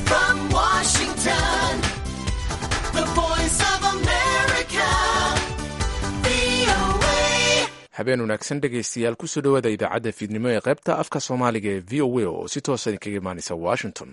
from Washington, the voice of America, VOA. habeen wanaagsan dhegaystayaal kusoo dhowaada idaacadda fiidnimo ee qaybta afka soomaaliga ee v o a oo si toosa idinkaga imaanaysa washington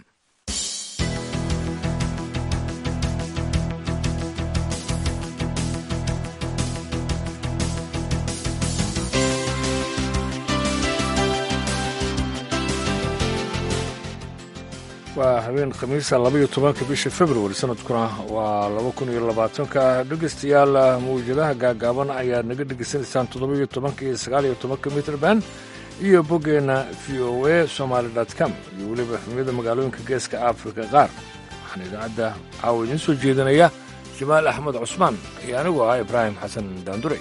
waa habeen khamiisa labaiyo tobanka bisha februari sanadkuna waa laba kun iyo labaatanka dhegaystayaal mawjadaha gaagaaban ayaad naga dhegaysanaysaan toddobaiyo tobanka iyo sagaaliyo tobanka mitrband iyo boggeenna v o a somaali com iyo weliba xumiyada magaalooyinka geeska afrika qaar waxaan idaacadda caawa idiin soo jeedinaya jamaal axmed cusmaan iyo anigu ah ibraahim xasan daandure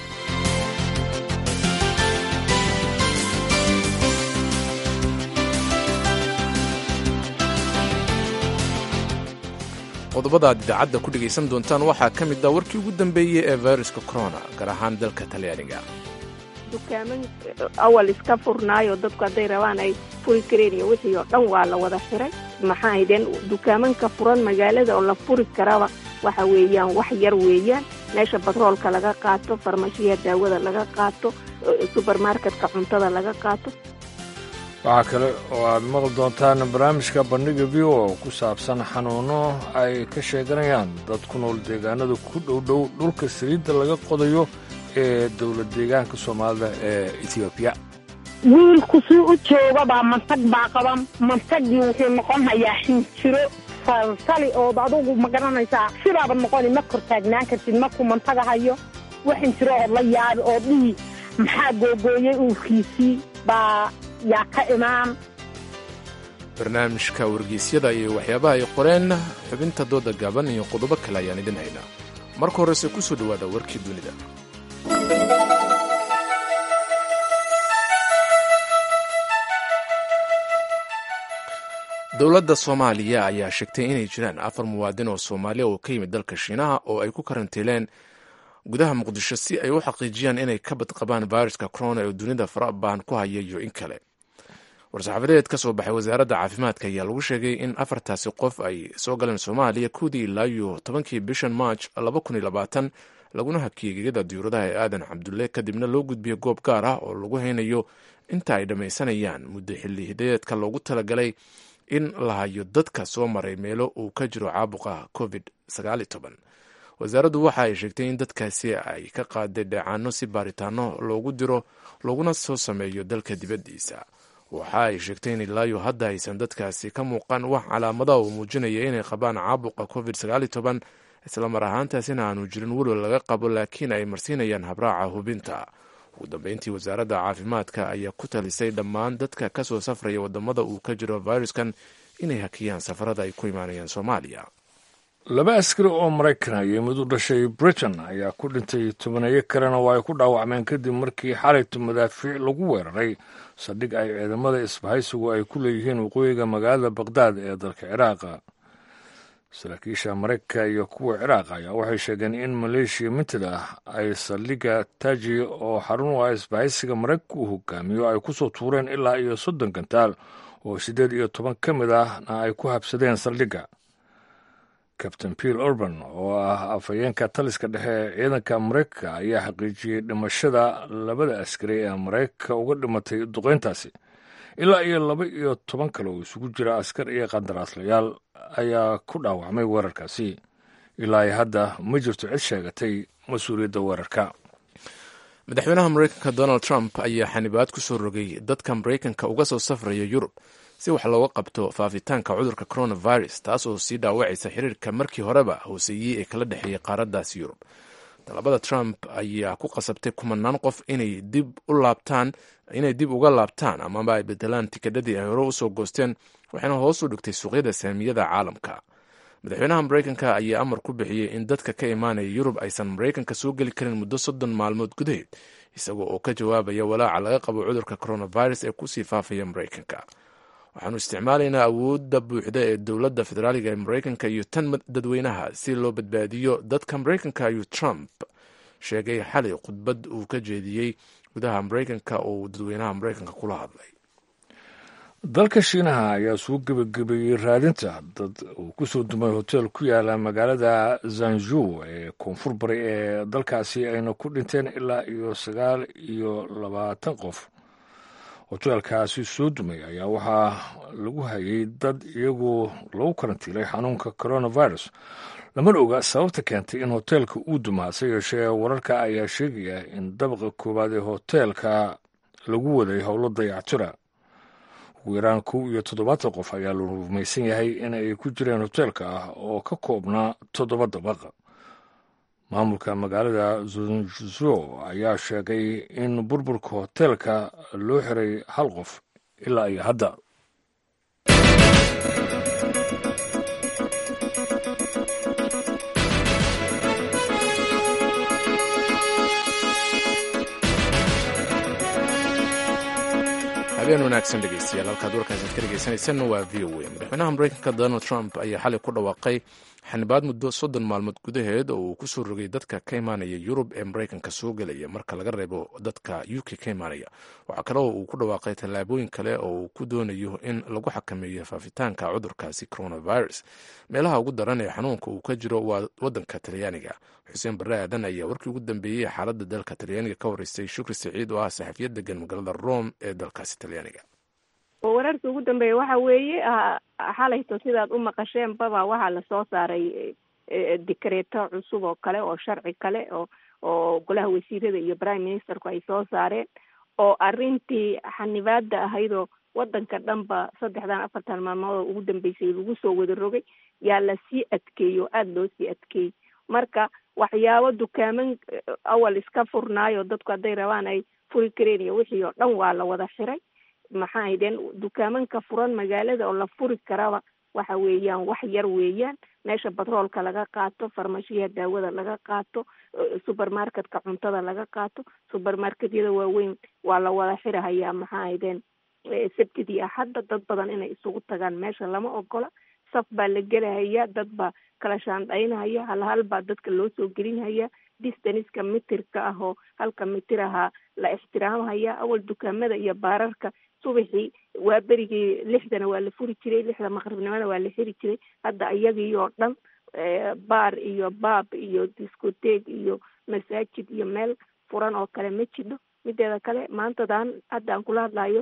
qodobada aad idaacadda ku dhegaysan doontaan waxaa ka mid ah warkii ugu dambeeyey ee fayruska corona gaar ahaan dalka talyaaniga dukaaman awal iska furnaayo dadku hadday rabaan ay furi kareen iyo wixii oo dhan waa la wada xiray maxaa haydeen dukaamanka furan magaalada oo la furi karaba waxa weeyaan wax yar weeyaan meesha batroolka laga qaato farmashiya daawada laga qaato subermarketka cuntada laga qaato waxaa kale oo aad maqli doontaan barnaamijka bandhiga v o oo ku saabsan xanuuno ay ka sheeganayaan dad ku nool deegaanada ku dhowdhow dhulka saliidda laga qodayo ee dowlad deegaanka soomaalida ee etoobiya wiilku sii u joogabaa mantag baa qaban mantagii wuxuu noqon hayaa xinjiro salsali ood adugu ma garanaysaa sidaaba noqoni ma kor taagnaan kartid markuu mantaga hayo wax xinjiro ood la yaabi oo dhihi maxaa googooyey uurkiisii baa yaa ka imaan barnaamijka wargeysyada iyo waxyaabaha ay qoreen xubinta dooda gaaban iyo qodobo kale ayaan idin haynaa marka horese ku soo dhowaada warkii dunida dowladda soomaaliya ayaa sheegtay inay jiraan afar muwaadin oo soomaaliya oo ka yimid dalka shiinaha oo ay ku karantiileen gudaha muqdisho si ay u xaqiijiyaan inay ka badqabaan fayruska corona ee dunida farabaan ku haya iyo in kale war-saxaafadeed ka soo baxay wasaaradda caafimaadka ayaa lagu sheegay in afartaasi qof ay soo galeen soomaaliya kowdii ilaa iyo tobankii bishan march laba kun iyo labaatan laguna hakiyey gegada diyuuradaha ee aadan cabdulle kadibna loo gudbiyey goob gaar ah oo lagu haynayo inta ay dhammaysanayaan muddo xilli hidayeedka loogu talagalay in la hayo dadka soo maray meelo uu ka jiro caabuqa covid wasaaraddu waxa ay sheegtay in dadkaasi ay ka qaaday dheecaano si baaritaano loogu diro looguna soo sameeyo dalka dibaddiisa waxa ay sheegtay in ilaayo hadda aysan dadkaasi ka muuqan wax calaamadaha uu muujinaya inay qabaan caabuqa covid isla mar ahaantaasina aanu jirin welwal laga qabo laakiin ay marsiinayaan habraaca hubinta ugu dambeyntii wasaaradda caafimaadka ayaa ku talisay dhammaan dadka ka soo safraya wadamada uu ka jiro fayruskan inay hakiyaan safarada ay ku imaanayaan soomaaliya laba askari oo maraykan iyo mid u dhashay britain ayaa ku dhintay tobaneeyo kalena waa ay ku dhaawacmeen kadib markii xalayto madaafiic lagu weeraray saldhig ay ciidamada isbahaysigu ay ku leeyihiin waqooyiga magaalada baqdaad ee dalka ciraaqa saraakiisha maraykanka iyo kuwa ciraaq ayaa waxay sheegeen in maleeshiya mintid ah ay saldhigga taji oo xarun u ah isbahaysiga maraykanka uu hogaamiyo ay ku soo tuureen ilaa iyo soddon gantaal oo siddeed iyo toban ka mid ahna ay ku habsadeen saldhigga kabtain piel urban oo ah afhayeenka taliska dhexe ee ciidanka maraykanka ayaa xaqiijiyey dhimashada labada askari ee maraykanka uga dhimatay duqeyntaasi ilaa iyo laba iyo toban kale oo isugu jira askar iyo qandaraaslayaal ayaa ku dhaawacmay weerarkaasi ilaa iyo hadda ma jirto cid sheegatay mas-uuliyadda weerarka madaxweynaha maraykanka donald trump ayaa xanibaad ku soo rogay dadka maraykanka uga soo safraya yurub si wax looga qabto faafitaanka cudurka coronavirus taas oo sii dhaawacaysa xiriirka markii horeba hooseeyey ee kala dhexeeyey qaaraddaas yurub talabada trump ayaa ku qasabtay kumanaan qof inay dib u laabtaan inay dib uga laabtaan amaba ay bedelaan tikadhadii ay hore usoo goosteen waxayna hoos u dhigtay suuqyada saamiyada caalamka madaxweynaha maraykanka ayaa amar ku bixiyey in dadka ka imaanaya yurub aysan maraykanka soo geli karin muddo soddon maalmood gudaheed isagoo oo ka jawaabaya walaaca laga qabo cudurka coronavirus ee kusii faafaya maraykanka waxaanu isticmaalaynaa awoodda buuxda ee dowladda federaaliga ee maraykanka iyo tan dadweynaha si loo badbaadiyo dadka maraykanka ayuu trump sheegay xalay khudbad uu ka jeediyey gudaha maraykanka oo uu dadweynaha maraykanka kula hadlay dalka shiinaha ayaa soo gebagabeeyey raadinta dad uu ku soo dumay hoteel ku yaala magaalada zanju ee koonfur bari ee dalkaasi ayna ku dhinteen ilaa iyo sagaal iyo labaatan qof hoteelkaasi soo dumay ayaa waxaa lagu hayay dad iyagoo lagu karantiilay xanuunka coronavirus lamana oga sababta keentay in hoteelka uu dumaa hase yeeshee wararka ayaa sheegaya in dabaqa koowaad ee hoteelka lagu waday howlo dayactira ugu yaraan kow iyo toddobaatan qof ayaa la rumaysan yahay in ay ku jireen hoteelka ah oo ka koobnaa toddoba dabaq maamulka magaalada zunzo ayaa sheegay in burburka hoteelka loo xiray hal qof ilaa iyo hadda habeen wanaagsan dhegeystayaal halkaad warkaasi ka dhegeysanaysan waa v o a madaxweynaha mareykanka donald trump ayaa xalay ku dhawaaqay xanibaad muddo soddon maalmood gudaheed oo uu ku soo rogay dadka ka imaanaya yurub ee mareykanka soo gelaya marka laga reebo dadka u k ka imaanaya waxaa kale oo uu ku dhawaaqay tallaabooyin kale oo uu ku doonayo in lagu xakameeyo faafitaanka cudurkaasi coronavirus meelaha ugu daran ee xanuunka uu ka jiro waa wadanka talyaaniga xuseen barre aadan ayaa warkii ugu dambeeyey xaaladda dalka talyaaniga ka wareystay shukri saciid oo ah saxafiyad degan magaalada rome ee dalkaasi talyaaniga wararkii ugu dambeeya waxa weeye xalayto sidaad u maqasheen baba waxaa lasoo saaray dikreeto cusub oo kale oo sharci kale oo oo golaha wasiirada iyo prime ministerku ay soo saareen oo arrintii xanibaada ahaydoo wadanka dhanba saddexdan afartan maalmood oo ugu dambeysay lagu soo wada rogay yaa lasii adkeeyey oo aada loo sii adkeeyey marka waxyaabo dukaaman awal iska furnaayo dadku hadday rabaan ay furi kareen iyo wixii oo dhan waa la wada xiray maxaa ahaydeen dukaamanka furan magaalada oo la furi karaba waxa weeyaan wax yar weeyaan meesha batroolka laga qaato farmashiyaha daawada laga qaato supermarketka cuntada laga qaato supermarketyada waaweyn waa la wada xirahayaa maxaa ahaydeen sabtidii axadda dad badan inay isugu tagaan meesha lama ogola saf baa la gelahaya dad baa kala shaandhaynahaya hal hal baa dadka loo soo gelinhaya distaniska mitirka ah oo halka mitir ahaa la ixtiraamhaya awal dukaamada iyo baararka subaxii waa berigii lixdana waa la furi jiray lixda maqribnimada waa la xiri jiray hadda iyagii oo dhan baar iyo baab iyo discoteeg iyo masaajid iyo meel furan oo kale ma jidho mideeda kale maantadan hadda aan kula hadlayo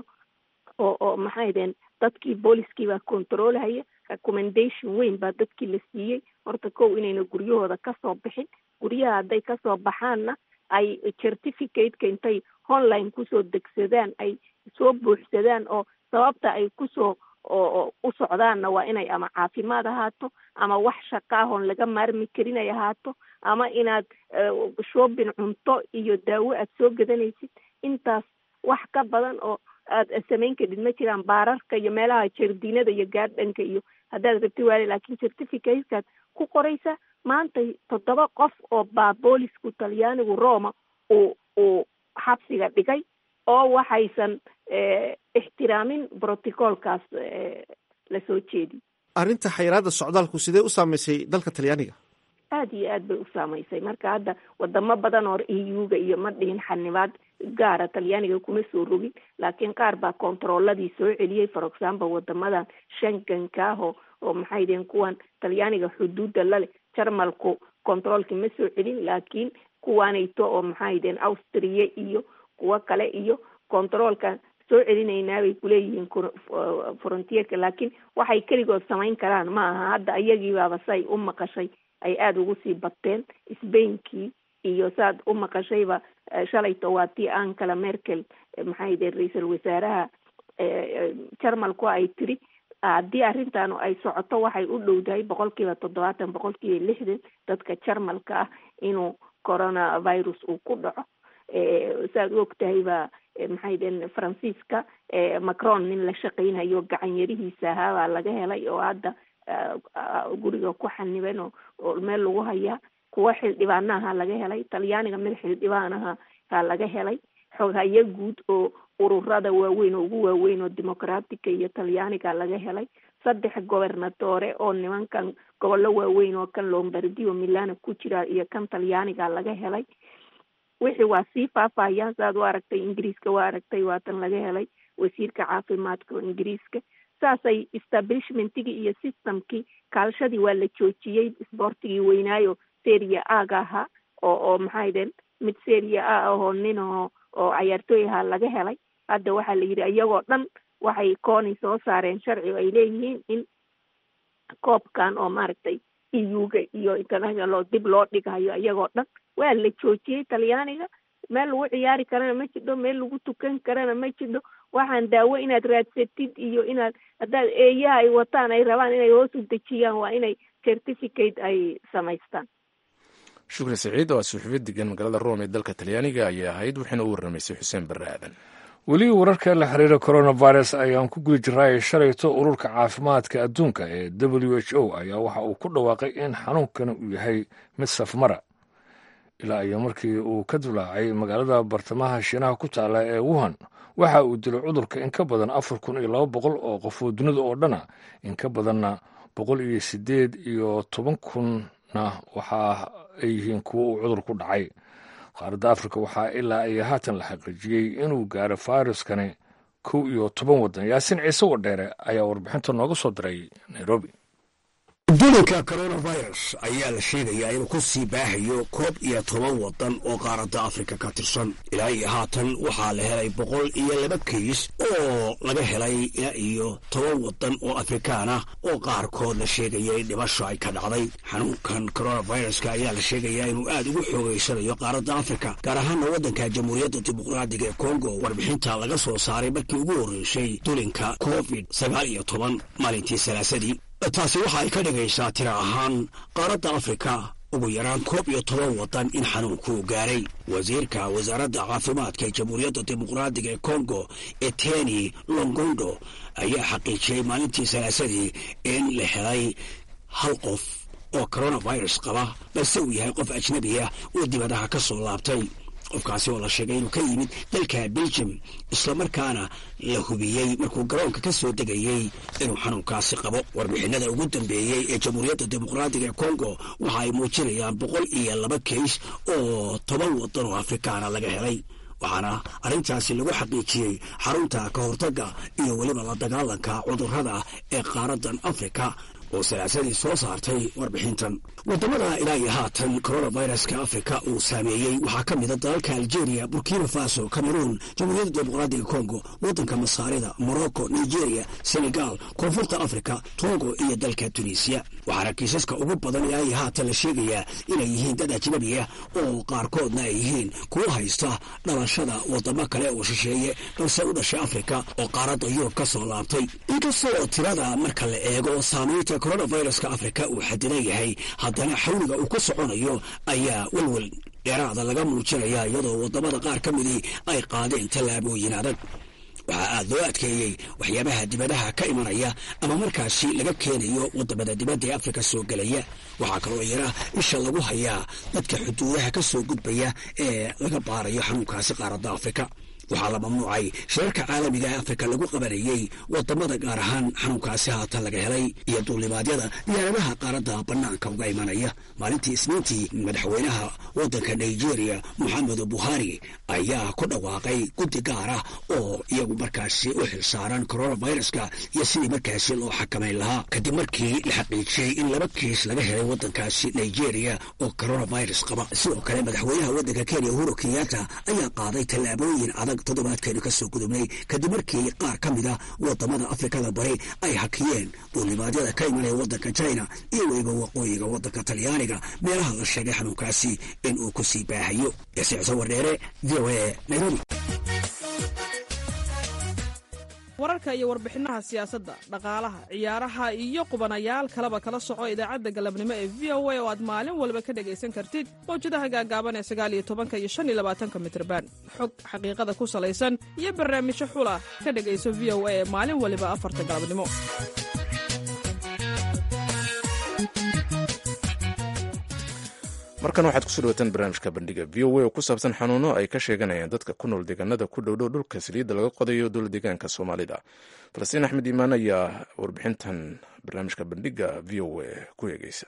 oo oo maxay deen dadkii booliskii baa controlhaya recommendation weyn baa dadkii la siiyey horta kow inayna guryahooda kasoo bixin guryaha hadday kasoo baxaanna ay certificateka intay online kusoo degsadaan ay soo buuxsadaan oo sababta ay kusoo oo u socdaanna waa inay ama caafimaad ahaato ama wax shaqaahoon laga maarmi karin ay ahaato ama inaad shopping cunto iyo daawo aad soo gadanaysid intaas wax ka badan oo aad samayn kadhid ma jiraan baararka iyo meelaha jardiinada iyo gaardhanka iyo haddaad rabti waale laakiin certificatekaad ku qoraysa maanta toddoba qof oo baa boolisku talyaanigu roma uu uu xabsiga dhigay oo waxaysan ixtiraamin brotocolkaas lasoo jeedi arrinta xayiraadda socdaalku sidee u saamaysay dalka talyaaniga aada iyo aad bay u saamaysay marka hadda wadamo badan oo eu-ga iyo ma dhihin xanibaad gaara talyaaniga kuma soo rogin laakiin qaar baa controoladii soo celiyey for example wadamadan shanganka ah oo oo maxay deen kuwan talyaaniga xuduudda laleh jarmalku controolki ma soo celin laakiin kuwaanayto oo maxay deen austria iyo kuwo kale iyo controolka soo celinaynaa bay kuleeyihiin frontierka laakiin waxay keligood samayn karaan ma aha hadda iyagiibaaba say u maqashay ay aada ugu sii bateen sbainkii iyo saad u maqashayba shalayto waa tii ankala merkel maxay deen ra-iisul wasaaraha jarmalku ay tiri haddii arrintan ay socoto waxay u dhowdahay boqol kiiba toddobaatan boqol kiiba lixdan dadka jarmalka ah inuu coronavirus uu ku dhaco saad u ogtahay ba maxay deen faransiiska macron nin la shaqaynayo gacan yarihiisa ahaa baa laga helay oo hadda guriga ku xaniban oo oo meel lagu hayaa kuwa xildhibaanaha laga helay talyaaniga mid xildhibaanaha haa laga helay xoghayo guud oo ururada waaweyn oo ugu waaweyn oo dimucratica iyo talyaaniga laga helay saddex gobernatore oo nimankan gobollo waaweyn oo kan lombardi oo milano ku jira iyo kan talyaaniga laga helay wixii waa sii faafahayaan saaad u aragtay ingiriiska waa aragtay waatan laga helay wasiirka caafimaadka oo ingiriiska saasay establishmentigii iyo systemkii kaalshadii waa la joojiyey isboortigii weynaayo seria aaga ahaa oo oo maxaydeen mid seria a ahoo nin oo oo cayaartooy ahaa laga helay hadda waxaa la yidhi iyagoo dhan waxay kooni soo saareen sharci oo ay leeyihiin in koobkan oo maaragtay euga iyo international oo dib loo dhigayo iyagoo dhan waa la joojiyey talyaaniga meel lagu ciyaari karana ma jidho meel lagu tukan karana ma jidho waxaan daawo inaad raadsatid iyo inaad haddaad eeyaha ay wataan ay rabaan inay hoos u dejiyaan waa inay certificate ay samaystaan shukri saciid oo suxufiya degan magaalada rome ee dalka talyaaniga ayay ahayd waxayna u warramaysay xuseen barre aadan weli wararka la xiriira coronavirus ayaan ku guda jiraaye shalayto ururka caafimaadka adduunka ee w h o ayaa waxa uu ku dhawaaqay in xanuunkani uu yahay mid safmara ilaa iyo markii uu ka dulaacay magaalada bartamaha shiinaha ku taala ee wuhan waxa uu dilay cudurka in ka badan afar kun iyo laba boqol oo qof oo dunida oo dhana in ka badanna boqol iyo sideed iyo toban kunna waxa ay yihiin kuwo uu cudur ku dhacay qaaradda afrika waxaa ilaa ay haatan la xaqiijiyey inuu gaaro fayruskani kow iyo toban waddan yaasin ciise wadheere ayaa warbixinta nooga soo diray nairobi dulinka coronavirus ayaa la sheegayaa inuu ku sii baahayo koob iyo toban waddan oo qaaradda afrika ka tirsan ilaa iyo haatan waxaa la helay boqol iyo laba kiis oo laga helay ilaa iyo toban waddan oo afrikaan ah oo qaarkood la sheegaya in dhimasho ay ka dhacday xanuunkan coronaviruska ayaa la sheegayaa inuu aad ugu xoogeysanayo qaaradda afrika gaar ahaana waddanka jamhuuriyadda dimuqraadiga ee kongo warbixinta laga soo saaray markii ugu horreysay dulinka covid sagaal iyo toban maalintii salaasadii taasi waxa ay ka dhigaysaa tira ahaan qaaradda afrika ugu yaraan koob iyo toban waddan in xanuunkuu gaaray wasiirka wasaaradda caafimaadka ee jamhuuriyadda dimuqraadiga ee kongo eteni longondo ayaa xaqiijiyey maalintii salaasadii in la helay hal qof oo coronavirus qaba balse uu yahay qof ajnabi ah oo dibadaha ka soo laabtay qofkaasi oo la sheegay inuu ka yimid dalka belgium islamarkaana la hubiyey markuu garoonka ka soo degayey inuu xanuunkaasi qabo warbixinada ugu dambeeyey ee jamhuuriyadda dimuqraadiga ee kongo waxa ay muujinayaan boqol iyo laba kays oo toban waddan oo afrikaana laga helay waxaana arrintaasi lagu xaqiijiyey xarunta ka hortagga iyo weliba la dagaalanka cudurrada ee qaaraddan afrika oo salaasadii soo saartay warbixintan wadamada ilaa iyo haatan coronaviruska afrika uu saameeyey waxaa ka mida dalalka algeria burkina faso cameroon jamhuuriyadda dimuqraadiga congo waddanka masaarida morocco nigeria senegal koonfurta africa togo iyo dalka tunisiya waxaana kiisaska ugu badan ilaa iyo haatan la sheegayaa inay yihiin dad ajnabi ah oo qaarkoodna ay yihiin kuwa haysta dhalashada wadamo kale oo shisheeye balse u dhashay afrika oo qaaradda yurub ka soo laabtay inkasta oo tirada marka la eego saamaynta coronaviruska afrika uu xadidan yahay haddana xawliga uu ku soconayo ayaa welwel dheeraada laga muujinaya iyadoo wadamada qaar ka midii ay qaadeen tallaabooyin adag waxaa aad loo adkeeyey waxyaabaha dibadaha ka imanaya ama markaasi laga keenayo wadamada dibadda ee afrika soo gelaya waxaa kaloo yara isha lagu hayaa dadka xuduudaha ka soo gudbaya ee laga baarayo xanuunkaasi qaaradda afrika waxaa la mamnuucay shirarka caalamiga ee afrika lagu qabanayey wadamada gaar ahaan xanuunkaasi haatan laga helay iyo duulimaadyada diyaaradaha qaaradda bannaanka uga imanaya maalintii isniintii madaxweynaha waddanka nigeria moxamedu buhari ayaa ku dhawaaqay guddi gaar ah oo iyagu markaasi u xilsaaran coronaviruska iyo sidii markaasi loo xakamayn lahaa kadib markii la xaqiijiyey in laba kiis laga helay waddankaasi nigeria oo coronavirus qaba sidoo kale madaxweynaha waddanka kenya uhuru kenyatta ayaa qaaday tallaabooyin adag toddobaadkeenu ka soo gudubnay kadib markii qaar ka mid a wadamada afrikada bari ay hakiyeen duulimaadyada ka imanaya waddanka china iyo weliba waqooyiga waddanka talyaaniga meelaha la sheegay xanuunkaasi in uu ku sii baahayo yasiicso wardheere v o a nairobi wararka iyo warbixinaha siyaasadda dhaqaalaha ciyaaraha iyo qubanayaal kaleba kala soco idaacadda galabnimo ee v o a oo aad maalin walba ka dhegaysan kartid mawjadaha gaagaaban ee sagaaliyo tobanka iyo shan iyo labaatanka mitrban xog xaqiiqada ku salaysan iyo barnaamijyo xula ka dhegayso v o a ee maalin waliba afarta galabnimo markan waxaad kusoo dhawataan barnaamijka bandhiga v o a oo ku saabsan xanuuno ay ka sheeganayaan dadka ku nool deegaanada ku dhowdhow dhulka saliidda laga qodayo dowla deegaanka soomaalida falastiin axmed iimaan ayaa warbixintan barnaamijka bandhiga v o a ku eegeysa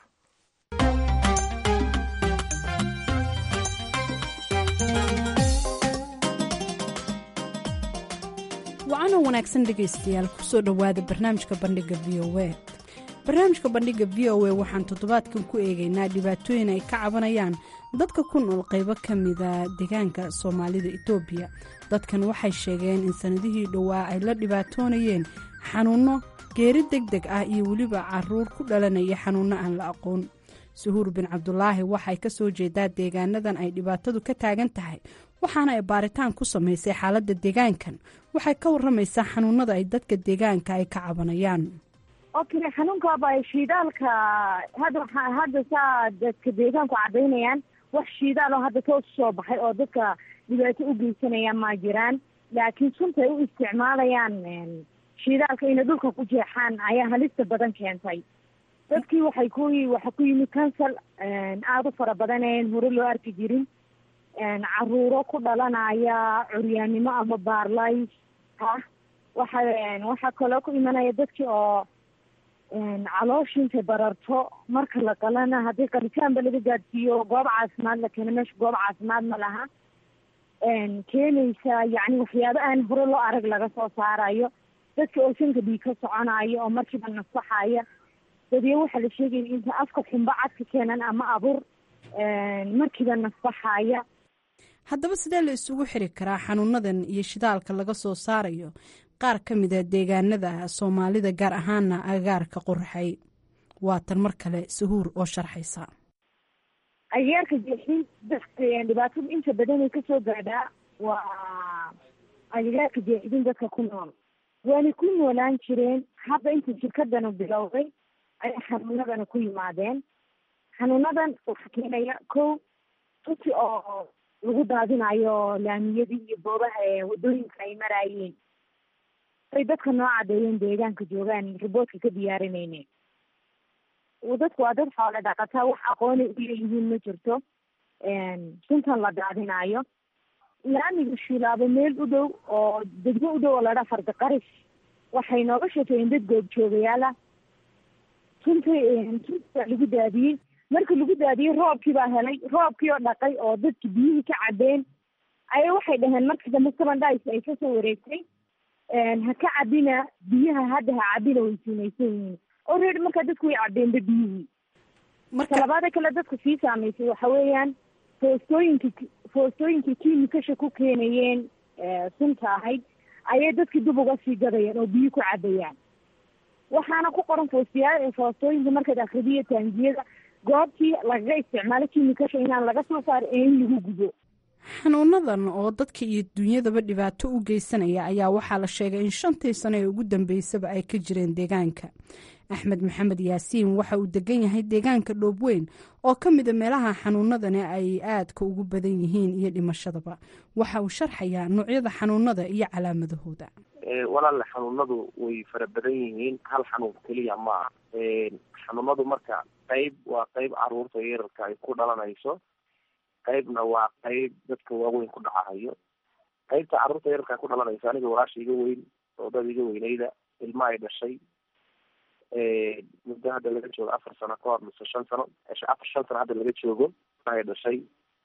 wacanoo wanaagsan dhegaystayaal kusoo dhowaada barnaamijka bandhiga v o a barnaamijka bandhiga v o a waxaan toddobaadkan ku eegaynaa dhibaatooyin ay ka cabanayaan dadka ku nool qaybo ka mida deegaanka soomaalida etoobiya dadkan waxay sheegeen in sannadihii dhowaa ay la dhibaatoonayeen xanuunno geeri deg deg ah iyo weliba caruur ku dhalanaya xanuunno aan la aqoon suhuur bin cabdulaahi waxay ka soo jeedaa deegaanadan ay dhibaatadu ka taagan tahay waxaana ay baaritaan ku samaysay xaaladda deegaankan waxay ka waramaysaa xanuunada ay dadka deegaanka ay ka cabanayaan okay xanuunkaaba shiidaalka hadda waxaa hadda saa dadka deegaanku cadaynayaan wax shiidaal oo hadda toos soo baxay oo dadka dhibaato u geysanaya ma jiraan laakiin sunta ay u isticmaalayaan shiidaalka inay dhulka ku jeexaan ayaa halista badan keentay dadkii waxay ku waxa ku yimid kansal aada u fara badaneen hore loo arki jirin caruuro ku dhalanaya curyaannimo ama baarlays ah waxa waxaa kaloo ku imanaya dadkii oo calooshiinta bararto marka la qalana haddii qalitaanba laga gaadsiiyo goob caafimaad la keeno meesha goob caafimaad ma laha keenaysa yacni waxyaabo aan hore loo arag laga soo saarayo dadka oo sanka dhiig ka soconayo oo markiiba nasaxaya dadiyo waxaa la sheegaya inta afka xumba cadka keenan ama abur markiiba nasbaxaya haddaba sidee la isugu xiri karaa xanuunadan iyo shidaalka laga soo saarayo qaar ka mida deegaanada soomaalida gaar ahaana agaarka qorxay waatan mar kale sahuur oo sharxaysa agaarka jeexin dadka dhibaatada inta badan ay kasoo gaadhaa waa agaarka jeexidin dadka ku nool waana ku noolaan jireen hadda inta shirkadana bilowday ayay xanuunadana ku yimaadeen xanuunadan waxaa keenaya ko tuti oo lagu daadinayo laamiyadii iyo boobaha ee wadooyinka ay maraayeen ay dadka noo cadeeyeen deegaanka joogaan riboodka ka diyaarinayne dadku waa dad xoole dhaqataa wax aqoonay u leeyihiin ma jirto suntan la daadinayo laamiga shiilaabo meel u dhow oo degmo u dhow oo ladhaa fardiqaris waxay nooga sheekeeyeen dad goobjoogayaala sunta sunta lagu daadiyey marka lagu daadiyey roobkii baa helay roobkii oo dhaqay oo dadki biyihii ka cabeen aya waxay dhaheen marka dambe seven dice ay kasoo wareegtay ha ka cabina biyaha hadda ha cabina way siinaysan yihiin already markaa dadku way cabeenba biyihii marka labaada kale dadka sii saameysay waxa weeyaan foostooyinki foostooyinkii kiimikasha ku keenayeen sunta ahayd ayay dadkii dib uga sii gadayaan oo biyo ku cabayaan waxaana ku qoran foostiyaa foostooyinka markaad akridiyo taangiyada goobtii lagaga isticmaalo kiimikasha inaan laga soo saaro ee in lagu gubo xanuunadan oo dadka iyo dunyadaba dhibaato u geysanaya ayaa waxaa la sheegay in shantii sano ee ugu dambeysaba ay ka jireen deegaanka axmed maxamed yaasiin waxa uu degan yahay deegaanka dhoobweyn oo ka mida meelaha xanuunadani ay aadka ugu badan yihiin iyo dhimashadaba waxa uu sharxayaa noocyada xanuunada iyo calaamadahooda walaale xanuunadu way fara badan yihiin hal xanuun keliya ma ah xanuunadu marka qeyb waa qeyb caruurta yararka ay ku dhalanayso qeybna waa qeyb dadka waaweyn ku dhacahayo qeybta carruurta yararka ay ku dhalanayso aniga walaasha iga weyn oo dad iga weyneyda ilma ay dhashay muddo hadda laga joogo afar sano ka hor mise shan sano afar shan sano hadda laga joogo ay dhashay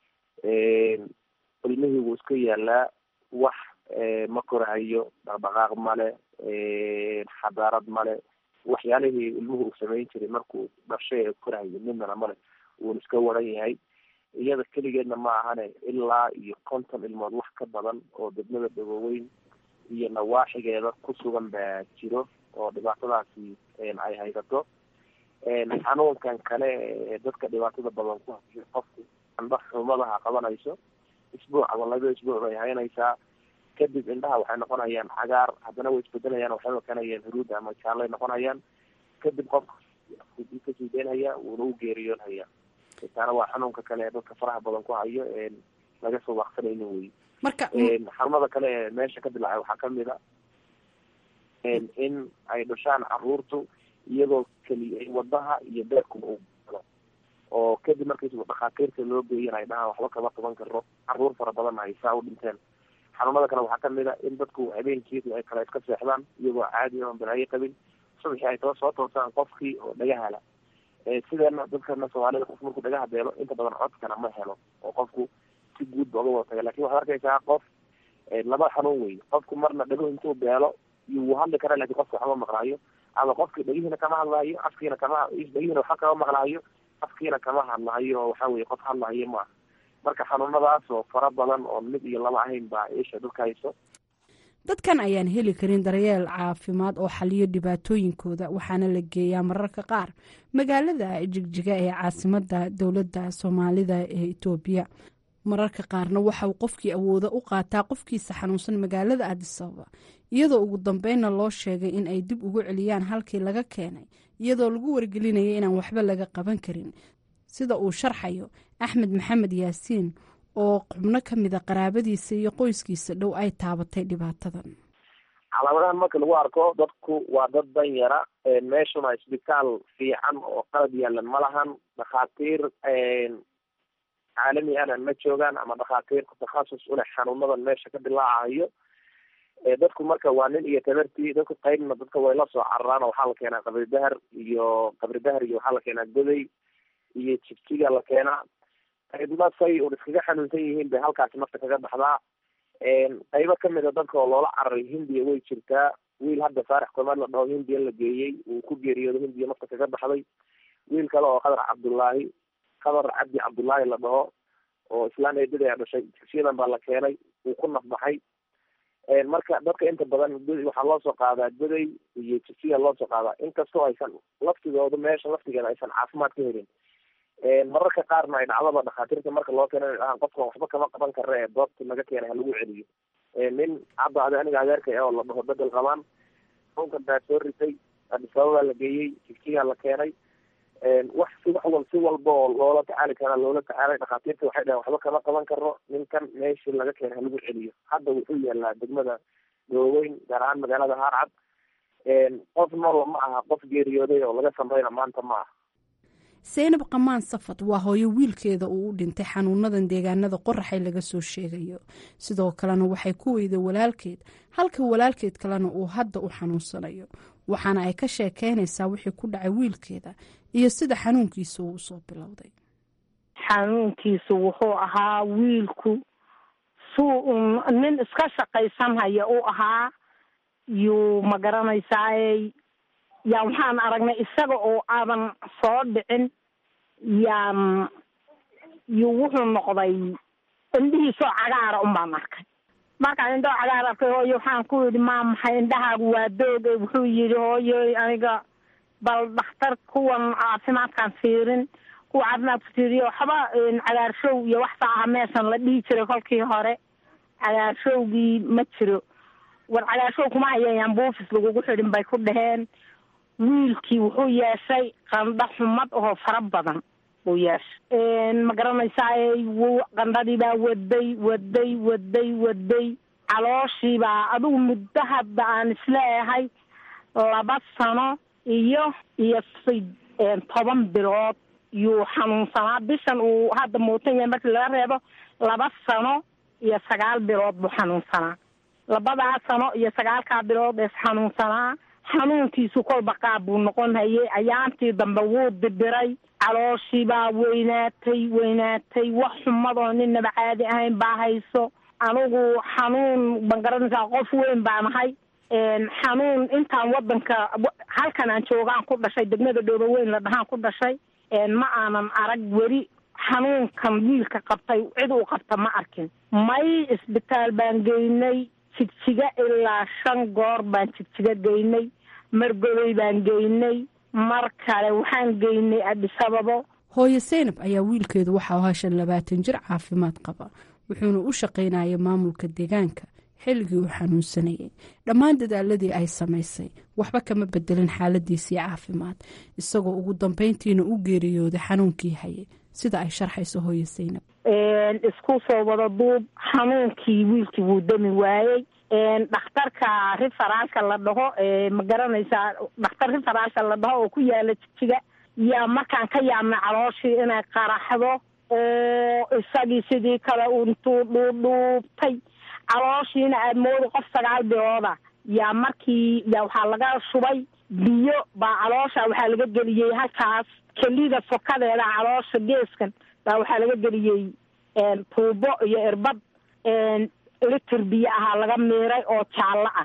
ilmihii wuu iska yaalaa wax ma korahayo dhaqdhaqaaq male xadaarad male waxyaalihii ilmuhu uu samayn jiray markuu dhashay ee korahayo midnana male wuuna iska waran yahay iyada keligeedna ma ahane ilaa iyo konton ilmood wax ka badan oo degmada dhagoweyn iyo nawaaxigeeda ku sugan baa jiro oo dhibaatadaasi ay haysato xanuunkan kale ee dadka dhibaatada badan ku hayo qofku andha xumadaha qabanayso isbuuc ama laba isbuuc bay haynaysaa kadib indhaha waxay noqonayaan cagaar haddana way isbedelayaan waxay noqonayaan huruud ama jaalay noqonayaan kadib qofka kasii deynhaya wuuna u geeriyoonhaya taana waa xanuunka kale ee dadka faraha badan ku hayo laga soo waqsanaynin wey marka xarumada kale ee meesha ka dilacay waxaa kamid a in ay dhashaan caruurtu iyagoo keli wadaha iyo beerkuba u galo oo kadib markiis dhakhaatiirta loo geeyan ay dhahaan waxba kama qaban karo caruur fara badan ay saa u dhinteen xanuunada kale waxaa kamid a in dadku habeenkiisu ay kale iska seexdaan iyagoo caadi oon balaayo qabin subaxii ay too soo toosaan qofkii oo dhagahala sideena dadkana soomaalida qof markuu dhagaha beelo inta badan codkana ma helo oo qofku si guud ba uga wada taga lakin waxaad arkaysaa qof laba xanuun wey qofku marna dhago intuu beelo wuu hadli karaa lakin qofka waxma maqlaayo ama qofki dhagihiina kama hadlaayo afkiina kama dhagihiina waxa kama maqlaayo afkiina kama hadlaayo oo waxa weye qof hadlaayo maaha marka xanuunadaas oo fara badan oo mid iyo laba ahayn baa isha dhulka hayso dadkan ayaan heli karin daryeel caafimaad oo xaliyo dhibaatooyinkooda waxaana la geeyaa mararka qaar magaalada jigjiga ee caasimada dowladda soomaalida ee itoobiya mararka qaarna waxa uu qofkii awooda u qaataa qofkiisa xanuunsan magaalada adisababa iyadoo ugu dambeynna loo sheegay in ay dib ugu celiyaan halkii laga keenay iyadoo lagu wargelinaya inaan waxba laga qaban karin sida uu sharxayo axmed maxamed yaasiin oo xubno ka mida qaraabadiisa iyo qoyskiisa dhow ay taabatay dhibaatadan calaamadahan marka lagu arko dadku waa dad dan yara meeshuna isbitaal fiican oo qalab yaalan ma lahan dhakhaatiir caalami ana ma joogaan ama dhakhaatiir takhasus uleh xanuunadan meesha ka dilaacayo dadku marka waa nin iyo tabartii dadku qaybna dadka way la soo cararaan oo waxaa la keenaa qabri dahar iyo qabri dahar iyo waxaa la keenaa goday iyo jigjiga la keenaa qaybna say un iskaga xanuunsan yihiin bay halkaasi nafta kaga baxdaa qaybo kamid a dadka oo loola cararay hindiya way jirtaa wiil hadda faarax komaad la dhaho hindiya la geeyey uu ku geeriyoodo hindiya nafta kaga baxday wiil kale oo qadar cabdullaahi qadar cabdi cabdullaahi la dhaho oo islaan eedada ayaa dhashay jigsiyadan baa la keenay uu ku nafbaxay marka dadka inta badan waxaa loo soo qaadaa goday iyo jigsiya loo soo qaadaa inkastoo aysan laftigooda meesha laftigeeda aysan caafimaad ka helin mararka qaarna ay dhacdaba dhakhaatiirta marka loo keena dhahaan qofkan waxba kama qaban kara ee doobta laga keenay ha lagu celiyo nin hadda adi aniga adeerka oo la dhaho bedel qabaan xunkan baa soo ritay adisababaa la geeyey jigjigaa la keenay wax si wax wal si walba oo loola tacaali karaa loola tacaalay dhakhaatiirta waxay dhahen waxba kama qaban karo ninkan meeshii laga keenay ha lagu celiyo hadda wuxuu yaalaa degmada dooweyn gaar ahaan magaalada haarcad qof nool ma aha qof geeriyooday oo laga samrayna maanta ma aha seynab qamaan safad waa hooyo wiilkeeda uu u dhintay xanuunadan deegaanada qoraxay laga soo sheegayo sidoo kalena waxay ku weyday walaalkeed halka walaalkeed kalena uu hadda u xanuunsanayo waxaana ay ka sheekeynaysaa wixii ku dhacay wiilkeeda iyo sida xanuunkiisa uu usoo bilowday xanuunkiisu wuxuu ahaa wiilku suu nin iska shaqaysanhaya u ahaa yuu ma garanaysaaye yaa waxaan aragnay isaga oo aadan soo dhicin yaan yuu wuxuu noqday indhihiisoo cagaara un baan arkay markaan indhoo cagaar arkay hooyo waxaan ku yidhi maa maxay indhahaagu waa dooge wuxuu yidhi hooyo aniga bal dhakhtar kuwan caafimaadkaan fiirin kuwa caafimaadka fiiriyo waxba cagaarshow iyo wax saa aha meeshan la dhihi jiray kolkii hore cagaarshowgii ma jiro war cagaarshow kuma hayayaan buufis lagugu xidhin bay ku dhaheen wiilkii wuxuu yeeshay qandho xumad oo fara badan buu yeeshay ma garanaysaay w qandhadii baa waday waday waday waday calooshii baa adigu muddo hadda aan isleeyahay laba sano iyo iyo toban bilood yuu xanuunsanaa bishan uu hadda muutan yahay markii laga reebo laba sano iyo sagaal bilood buu xanuunsanaa labadaa sano iyo sagaalkaa bilood ees xanuunsanaa xanuunkiisu kolba qaab buu noqon hayay ayaantii dambe wuu dibiray calooshii baa weynaatay weynaatay wax xumadoo ninaba caadi ahayn baa hayso anigu xanuun ban garanaysaa qof weyn baan ahay xanuun intaan wadanka halkan aan joogaan ku dhashay degmada dhooba weyn la dhahaan ku dhashay ma aanan arag weli xanuunkan wiilka qabtay cid uu qabta ma arkin may isbitaal baan geynay jigjiga ilaa shan goor baan jigjiga geynay margoday baan geynay mar kale waxaan geynay adisababo hooyo seynab ayaa wiilkeedu waxaa ahaa shan labaatan jir caafimaad qaba wuxuuna u shaqaynayay maamulka deegaanka xilligii uu xanuunsanayay dhammaan dadaaladii ay samaysay waxba kama bedelin xaaladiisii caafimaad isagoo ugu dambeyntiina u geeriyooday xanuunkii hayay sida ay sharxayso hooyo seynab isku soo wada duub xanuunkii wiilkii wuu dami waayey dhakhtarka riferaalka la dhaho ma garanaysaa dhakhtar riferaalka la dhaho oo ku yaala jijiga yaa markaan ka yaabnay calooshii inay qaraxdo oo isagii sidii kale intuu dhuudhuubtay calooshiina aad mooda qof sagaal bilooda yaa markii yaa waxaa laga shubay biyo baa caloosha waxaa laga geliyey halkaas kelida fokadeeda caloosha geeskan baa waxaa laga geliyey tuubo iyo irbad litir biyo ahaa laga miiray oo jaallo ah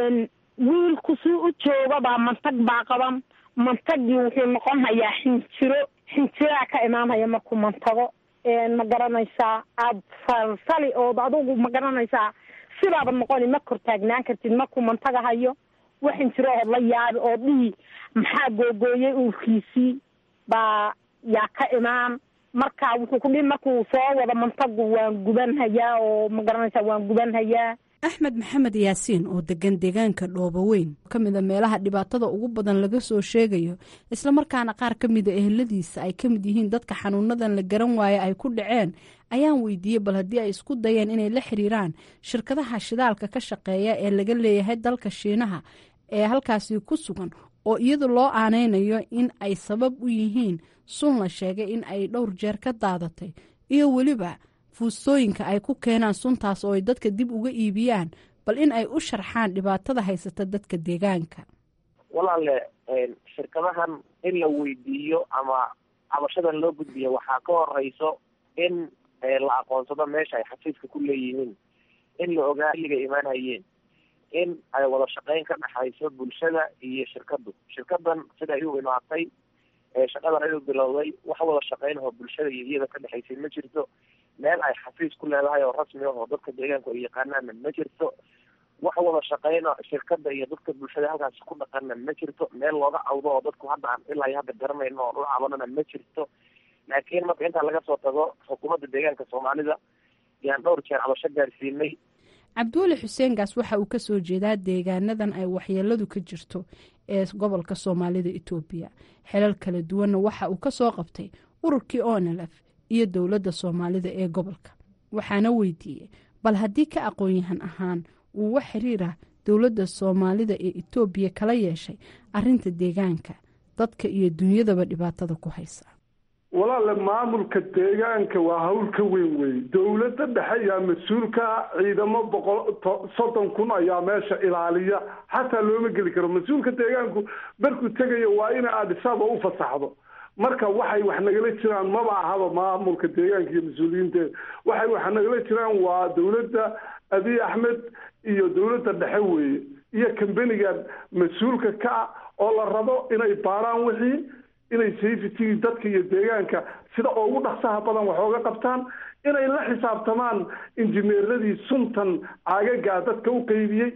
wiilku si u joogabaa mantag baa qaban mantagii wuxuu noqon hayaa xinjiro xinjiraa ka imaanhaya markuu mantago ma garanaysaa aada salsali ood adugu ma garanaysaa sidaaba noqoni ma kor taagnaan kartid markuu mantaga hayo wax xinjiro ood la yaabi oo dhihi maxaa googooyay uurkiisii baa yaa ka imaan marka wuxuu ku dhihi markuu soo wado mantagu waan guban hayaa oo ma garanaysaa waan guban hayaa axmed maxamed yaasiin oo degan deegaanka dhooboweyn ka mid a meelaha dhibaatada ugu badan laga soo sheegayo islamarkaana qaar ka mida eheladiisa ay ka mid yihiin dadka xanuunadan la garan waaye ay ku dhaceen ayaan weydiiyey bal haddii ay isku dayeen inay la xiriiraan shirkadaha shidaalka ka shaqeeya ee laga leeyahay dalka shiinaha ee halkaasi ku sugan oo iyadu loo aanaynayo in ay sabab u yihiin sun la sheegay in ay dhowr jeer ka daadatay iyo weliba fuustooyinka ay ku keenaan suntaas oo ay dadka dib uga iibiyaan bal in ay u sharxaan dhibaatada haysata dadka deegaanka walaale shirkadahan in la weydiiyo ama cabashadan loo gudbiyo waxaa ka horeyso in la aqoonsado meesha ay xafiiska ku leeyihiin in la ogaa xilliga imaanhayeen in ay wada shaqeyn ka dhexayso bulshada iyo shirkadu shirkadan sida ay u imaatay shaqadan ay u bilowday wax wada shaqeynahoo bulshada iyo iyada ka dhexaysay ma jirto meel ay xafiis ku leedahay oo rasmi ah oo dadka deegaanku ay yaqaanaana ma jirto wax wada shaqeyna shirkada iyo dadka bulshada halkaasi ku dhaqana ma jirto meel looga cawdo oo dadku hadda aan ilaa iyo hadda garanayno oo u cabanana ma jirto laakiin marka intaa laga soo tago xukuumadda deegaanka soomaalida yaan dhowr jeer cabasho gaarsiinay cabdiweli xuseen gaas waxa uu kasoo jeedaa deegaanadan ay waxyeeladu ka jirto ee gobolka soomaalida etoobiya xelal kala duwanna waxa uu kasoo qabtay ururkii onlf iyo dowladda soomaalida ee gobolka waxaana weydiiyey bal haddii ka aqoon-yahan ahaan uu wax xiriirah dowladda soomaalida ee etoobiya kala yeeshay arinta deegaanka dadka iyo dunyadaba dhibaatada ku haysa walaale maamulka deegaanka waa hawl ka weyn wey dowladda dhexe ayaa mas-uulka ciidamo boqol soddon kun ayaa meesha ilaaliya xataa looma geli karo mas-uulka deegaanku markuu tegayo waa ina adisaba u fasaxdo marka waxay wax nagala jiraan maba ahaba maamulka deegaanka iyo mas-uuliyiinteeda waxay wax nagala jiraan waa dowladda abiy axmed iyo dowladda dhexe weeye iyo kambenigan mas-uulka ka ah oo la rabo inay baaraan wixii inay safetigii dadka iyo deegaanka sida ugu dhaqsaha badan wax ooga qabtaan inay la xisaabtamaan injineeradii suntan caagagaa dadka u qeybiyey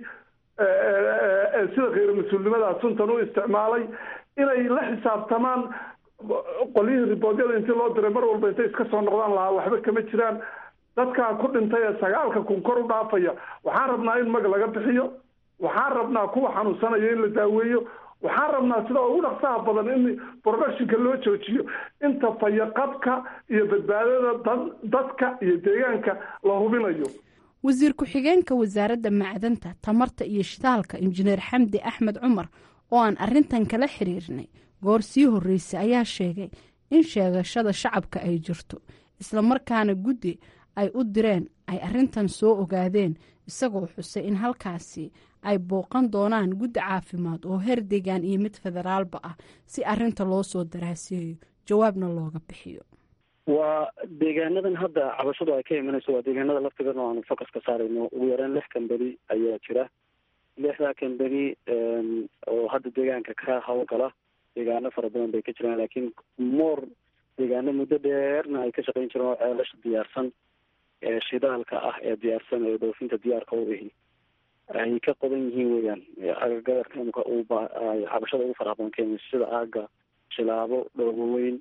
sida kheyr mas-uulnimadaa suntan u isticmaalay inay la xisaabtamaan qolyihii riboodyada intii loo diray mar walba intay iska soo noqdaan lahaa waxba kama jiraan dadkaa ku dhintay ee sagaalka kun kor u dhaafaya waxaan rabnaa in mag laga bixiyo waxaan rabnaa kuwa xanuunsanaya in la daaweeyo waxaan rabnaa sida ugu dhaqsaha badan in productionka loo joojiyo inta fayaqabka iyo badbaadada dad dadka iyo deegaanka la hubinayo wasiir ku-xigeenka wasaaradda macdanta tamarta iyo shitaalka injineer xamdi axmed cumar oo aan arintan kala xiriirnay goor sii horreysay ayaa sheegay in sheegashada shacabka ay jirto islamarkaana guddi ay u direen ay arintan soo ogaadeen isagoo xusay in halkaasi ay booqan doonaan guddi caafimaad oo heer deegaan iyo mid federaalba ah si arinta loo soo daraaseeyo jawaabna looga bixiyo waa deegaanadan hadda cabashadu ay ka imanayso waa deegaanada laftigan oo aanu focus ka saarayno ugu yaraan lix kamberi ayaa jira lixdaa kamberi oo hadda deegaanka ka hawlgala deegaano fara badan bay ka jiraan laakiin moor deegaano muddo dheerna ay ka shaqayn jireen oo ceelasha diyaarsan ee shidaalka ah ee diyaarsan ee dhoofinta diyaarka u ihi ay ka qodan yihiin weeyaan agagadarka imika cabashada ugu faraha badan kenya sida aaga shilaabo dhooboweyn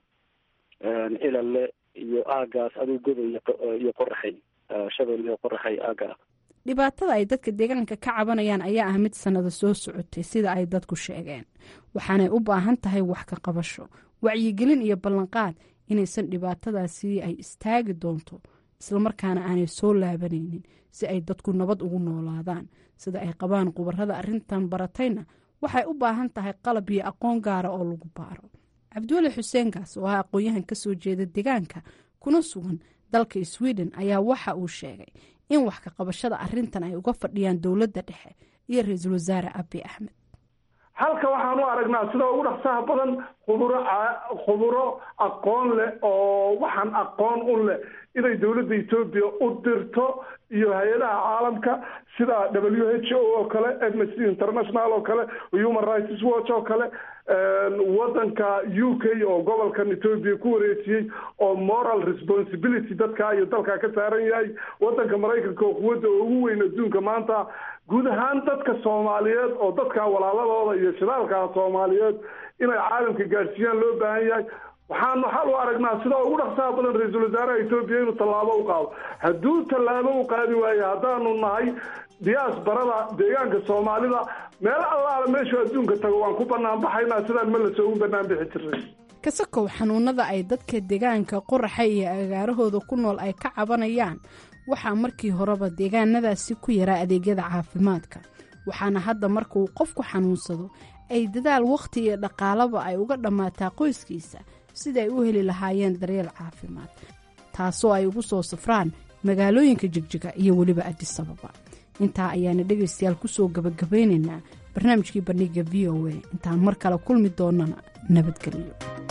cilale iyo aagaas aduu goda iyo qoraxay shabel iyo qoraxay aaga ah dhibaatada ay dadka deegaanka ka cabanayaan ayaa ah mid sannada soo socotay sida ay dadku sheegeen waxaanay u baahan tahay wax ka qabasho wacyigelin iyo ballanqaad inaysan dhibaatadaasi ay istaagi doonto islamarkaana aanay soo laabanaynin si ay dadku nabad ugu noolaadaan sida ay qabaan khubarada arrintan baratayna waxay u baahan tahay qalab iyo aqoon gaara oo lagu baaro cabdiweli xuseen gaas oo ah aqoon-yahan ka soo jeeda deegaanka kuna sugan dalka sweden ayaa waxa uu sheegay in wax ka qabashada arrintan ay uga fadhiyaan dowladda dhexe iyo ra-iisul wasaare abi axmed halka waxaan u aragnaa sida ugu dhaqsaha badan khuburo khuburo aqoon leh oo waxaan aqoon u leh inay dowladda etoobiya u dirto iyo hay-adaha caalamka sida w h o oo kale amnesty international oo kale human rights watch oo kale wadanka u k oo gobolkan ethoopia ku wareejiyey oo moral responsibility dadka iyo dalka ka saaran yahay wadanka maraykanka oo quwadda ugu weyn adduunka maanta guud ahaan dadka soomaaliyeed oo dadka walaaladooda iyo shidaalka soomaaliyeed inay caalamka gaadhsiiyaan loo baahan yahay waxaan waxaan u aragnaa sida ugu dhaqsaha badan ra-iisul wasaaraha etoobiya inuu tallaabo u qaado hadduu tallaabo u qaadi waayo haddaanu nahay diyaasbarada deegaanka soomaalida meel allaala meeshuu adduunka tago waan ku banaan baxaynaa sidaan ma lasoo ugu banaan bixi jiray kasakow xanuunada ay dadka deegaanka qoraxa iyo agaarahooda ku nool ay ka cabanayaan waxaa markii horeba deegaanadaasi ku yaraa adeegyada caafimaadka waxaana hadda marka uu qofku xanuunsado ay dadaal wakhti iyo dhaqaalaba ay uga dhammaataa qoyskiisa sida ay u heli lahaayeen daryeel caafimaad taasoo ay ugu soo safraan magaalooyinka jigjiga iyo weliba adisababa intaa ayaana dhegaystayaal kusoo gabagabaynaynaa barnaamijkii bandhiga v o a intaan mar kale kulmi doonana nabadgelyo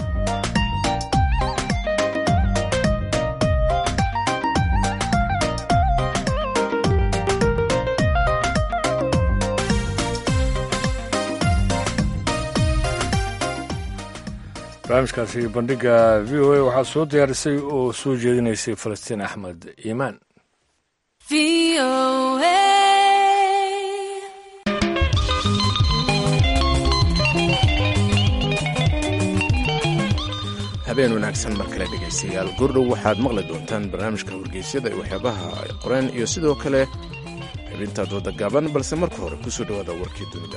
barnaamijkaasi bandhiga v o a waxaa soo diyaarisay oo soo jeedinaysay falastiin axmed iimaan habeen wanaagsan mar kale dhegaystayaal goordhow waxaad maqli doontaan barnaamijka wargeysyada iyo waxyaabaha ay qoreen iyo sidoo kale xibinta dooda gaaban balse marka hore kusoo dhowaada warkii dunida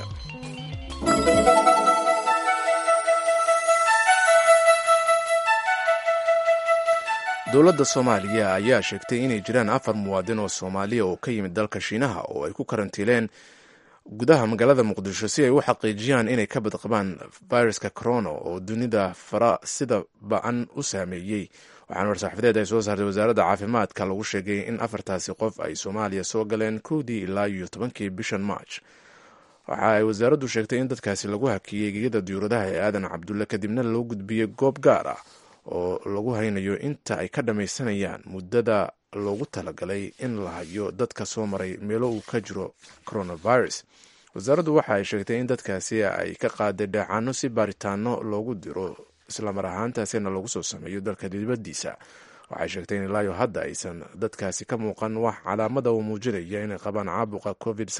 dowladda soomaaliya ayaa sheegtay inay jiraan afar muwaadin oo soomaaliya oo ka yimid dalka shiinaha oo ay ku karantiileen gudaha magaalada muqdisho si ay u xaqiijiyaan inay ka badqabaan viruska corona oo dunida fara sida ba-an u saameeyey waxaana war-saxafadeed ay soo saartay wasaaradda caafimaadka lagu sheegay in afartaasi qof ay soomaaliya soo galeen kowdii ilaa iyo tobankii bishan march waxa ay wasaaraddu sheegtay in dadkaasi lagu hakiyey gegada diyuuradaha ee aadan cabdulle kadibna loo gudbiyey goob gaar ah oo lagu haynayo inta ay ka dhammaysanayaan muddada loogu talagalay in la hayo dadka soo maray meelo uu ka jiro coronavirus wasaaraddu waxa ay sheegtay in dadkaasi ay ka qaaday dheecaano si baaritaano loogu diro islamar ahaantaasina lagu soo sameeyo dalka dibaddiisa waxay sheegtay in ilaayo hadda aysan dadkaasi ka muuqan wax calaamada uu muujinaya inay qabaan caabuqa covid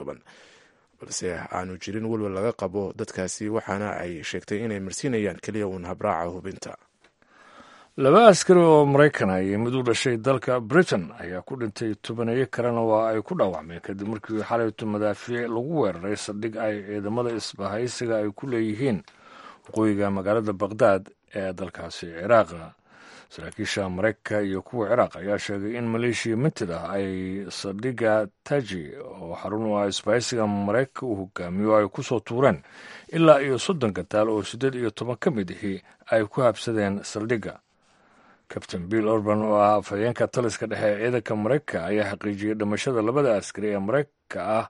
balse aanu jirin welwel laga qabo dadkaasi waxaana ay sheegtay inay marsiinayaan keliya uun habraaca hubinta laba askari oo maraykana iyo mid u dhashay dalka britain ayaa ku dhintay tobaneeyo kalena waa ay ku dhaawacmeen kadib markii xalayto madaafiic lagu weeraray saldhig ay ciidamada isbahaysiga ay ku leeyihiin waqooyiga magaalada bakhdad ee dalkaasi ciraaqa saraakiisha maraykanka iyo kuwa ciraaq ayaa sheegay in maleeshiya mintid ah ay saldhigga taji oo xarun u ah isbahaysiga maraykanka uu hogaamiyo ay ku soo tuureen ilaa iyo soddon gataal oo siddeed iyo toban ka mid ahi ay ku habsadeen saldhigga kabtain bill orban oo ah afhayeenka taliska dhexe ee ciidanka maraykanka ayaa xaqiijiyey dhimashada labada askari ee maraykanka ah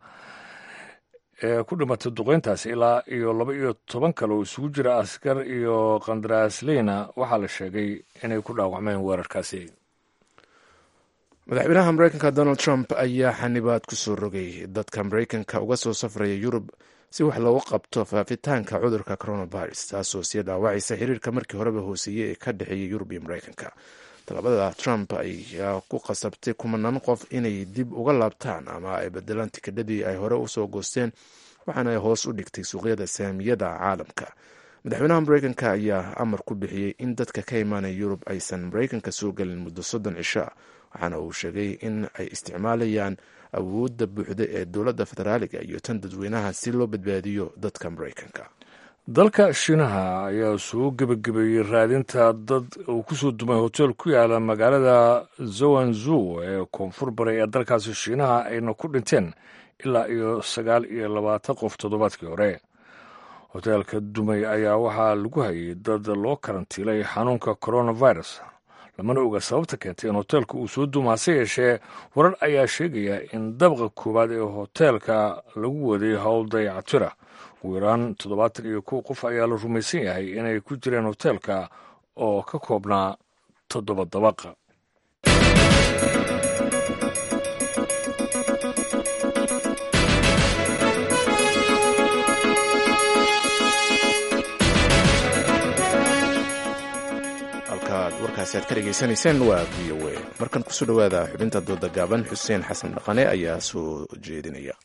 ee ku dhimatay duqeyntaasi ilaa iyo laba iyo toban kale oo isugu jira askar iyo kandaraasleyna waxaa la sheegay inay ku dhaawacmeen weerarkaasi madaxweynaha maraykanka donald trump ayaa xanibaad ku soo rogay dadka maraykanka uga soo safraya yurub si wax loogu qabto faafitaanka cudurka coronavirus taasoo sii dhaawacaysa xiriirka markii horeba hooseeyey ee ka dhexeeya yurub iyo maraykanka talabada trump ayaa ku qasabtay kumanaan qof inay dib uga laabtaan ama ay bedelaan tikidhadii ay hore usoo goosteen waxaana ay hoos u dhigtay suuqyada saamiyada caalamka madaxweynaha maraykanka ayaa amar ku bixiyey in dadka ka imaanaya yurub aysan maraykanka soo gelin muddo soddon cisho waxaana uu sheegay in ay isticmaalayaan awoodda buuxda ee dowladda federaaliga iyo tan dadweynaha si loo badbaadiyo dadka maraykanka dalka shiinaha ayaa soo gebagabeeyey raadinta dad uu ku soo dumay hotel ku yaala magaalada zowanzu ee koonfur bari ee dalkaasi shiinaha ayna ku dhinteen ilaa iyo sagaal iyo labaatan qof toddobaadkii hore hoteelka dumay ayaa waxaa lagu hayay dad loo karantiilay xanuunka coronavirus lamana oga sababta keentay in hoteelka uu soo duuma hase yeeshee warar ayaa sheegaya in dabqa koowaad ee hoteelka lagu waday howl dayactira ugu yaraan toddobaatan iyo kow qof ayaa la rumaysan yahay inay ku jireen hoteelka oo ka koobnaa toddoba dabaqa halkaasi aad ka dhegaysanayseen waa v o a markan kusoo dhowaada xubinta dooda gaaban xuseen xasan dhaqane ayaa soo jeedinaya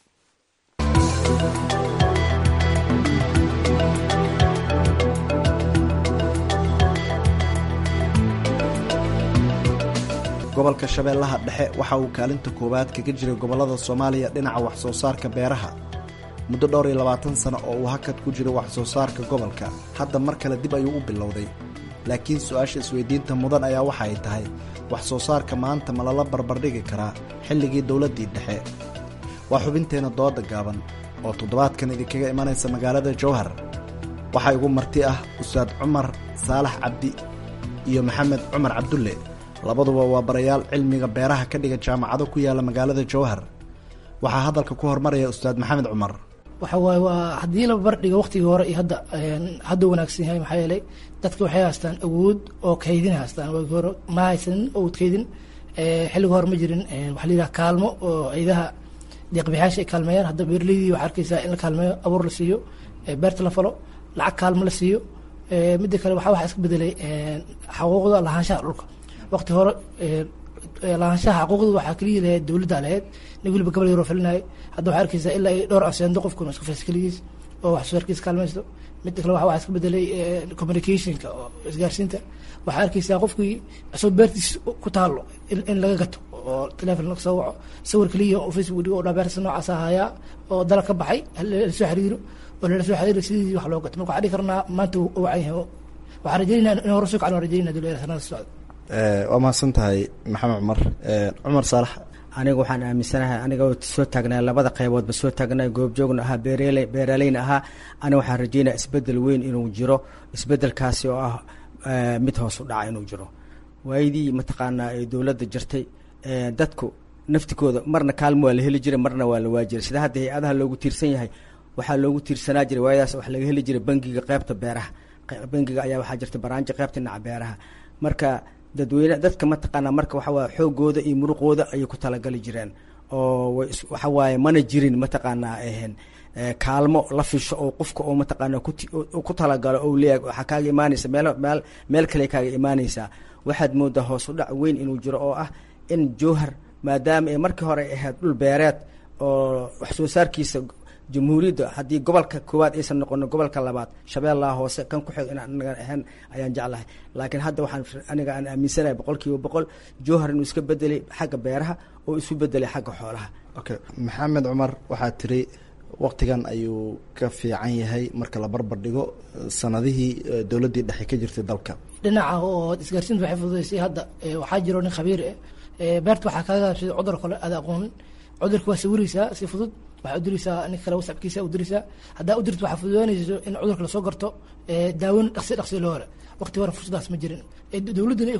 gobolka shabeellaha dhexe waxa uu kaalinta koowaad kaga jiray gobollada soomaaliya dhinaca wax soo saarka beeraha muddo dhowr iyo labaatan sano oo uu hakad ku jiro wax soo saarka gobolka hadda mar kale dib ayuu u bilowday laakiin su-aasha isweydiinta mudan ayaa waxa ay tahay wax soo saarka maanta ma lala barbardhigi karaa xilligii dowladdii dhexe waa xubinteenna dooda gaaban oo toddobaadkan idinkaga imanaysa magaalada jowhar waxaa igu marti ah ustaad cumar saalax cabdi iyo maxamed cumar cabdulle labaduba waa barayaal cilmiga beeraha ka dhiga jaamacado ku yaala magaalada jowhar waxaa hadalka ku hormaraya ustaad maxamed cumar waxa waaye waa haddii la bardhiga waqtigii hore iyo hadda hadda wanaagsan yahay maxaa yeelay dadka waxay haystaan awood oo kaydin haystaan waagi hore ma haysanin awood kaydin xilliga hore ma jirin waxa la yidhaha kaalmo oo ciidaha deeqbixyaasha ay kaalmeeyaan hadda beeraleydii waxaa arkaysaa in la kaalmeeyo abuur la siiyo beerta la falo lacag kaalmo la siiyo midda kale waxaa waxaa iska bedelay xaquuqda lahaanshaha dhulka waqti hore lahaanshaha xaquuqda waxaa keliya lahayd dowladda lahayd nin weliba gabal yaroo falinayo hadda waxaa arkaysaa ilaa ay dhowr aseendo qofkuna isku faysa keligiis oo wax soo saarkiisa kaalmaysto midda kale waxaa iska bedelay communicationka oo isgaarsiinta waxaa arkaysaa qofkii isagoo beertiis ku taalo in laga gato oo telefon laga soo waco sawir keliya oo facebook dhigo oo dhaa beerta noocaas ahayaa oo dala ka baxay lasoo xiriiro oo lala soo xiriiro sidii wax loo gato marka waxaa dhihi karnaa maanta uu wacan yahay waxaan rajeynaa in hore soo kacan waan rajeynaa dowladda sanada socda waa mahadsan tahay maxamed cumar cumar saalax aniga waxaan aaminsanahay aniga soo taagnaa labada qayboodba soo taagnaa goobjoogna ahaa beerele beeraleyna ahaa aniga waxaan rajeynaya isbedel weyn inuu jiro isbedelkaasi oo ah mid hoos u dhaca inuu jiro waayadii mataqaanaa ee dowladda jirtay dadku naftikooda marna kaalmo waa la heli jiray marna waa la waajiray sida hadda hay-adaha loogu tiirsan yahay waxaa loogu tiirsanaa jiray waayadaas wax laga heli jiray bangiga qeybta beeraha bangiga ayaa waxaa jirta baraanjo qeybta dhinaca beeraha marka dadweyne dadka mataqaanaa marka waxa waye xoogooda iyo muruqooda ayay ku talagali jireen oo waxa waaye mana jirin mataqaanaa ahen kaalmo la fisho oo qofka oo mataqaanaa ku talagalo ou leeyahay waxaa kaaga imaanaysa meel meel meel kale kaaga imaanaysaa waxaad moodaa hoos u dhac weyn inuu jiro oo ah in jowhar maadaama ay markii hore ay ahayd dhul beereed oo wax soo saarkiisa jamhuuriyadda haddii gobolka koowaad aysan noqonin gobolka labaad shabeellaha hoose kan ku xig in anaga ahayn ayaan jeclahay laakiin hadda waxaan aniga aan aaminsanahay boqol kiiba boqol jowhar inuu iska bedelay xagga beeraha oo isu bedelay xagga xoolaha okay maxamed cumar waxaa tiri waqtigan ayuu ka fiican yahay marka la barbar dhigo sanadihii dowladdii dhexe ka jirtay dalka dhinaca oo isgaarsiinta waxay fududaysay hadda waxaa jiro nin khabiir ah beerta waxaa kaaga gaabsada cudur kale aada aqoonin cudurka waa sawiraysaa si fudud waxaa udiraysaa nin kale wasabkiisa udiraysaa haddaa udirto waxaa fududaanayso in cudurka lasoo garto daawin dhaqsi dhaqsi loo hore waqti hore fursadaas ma jirin dowladduna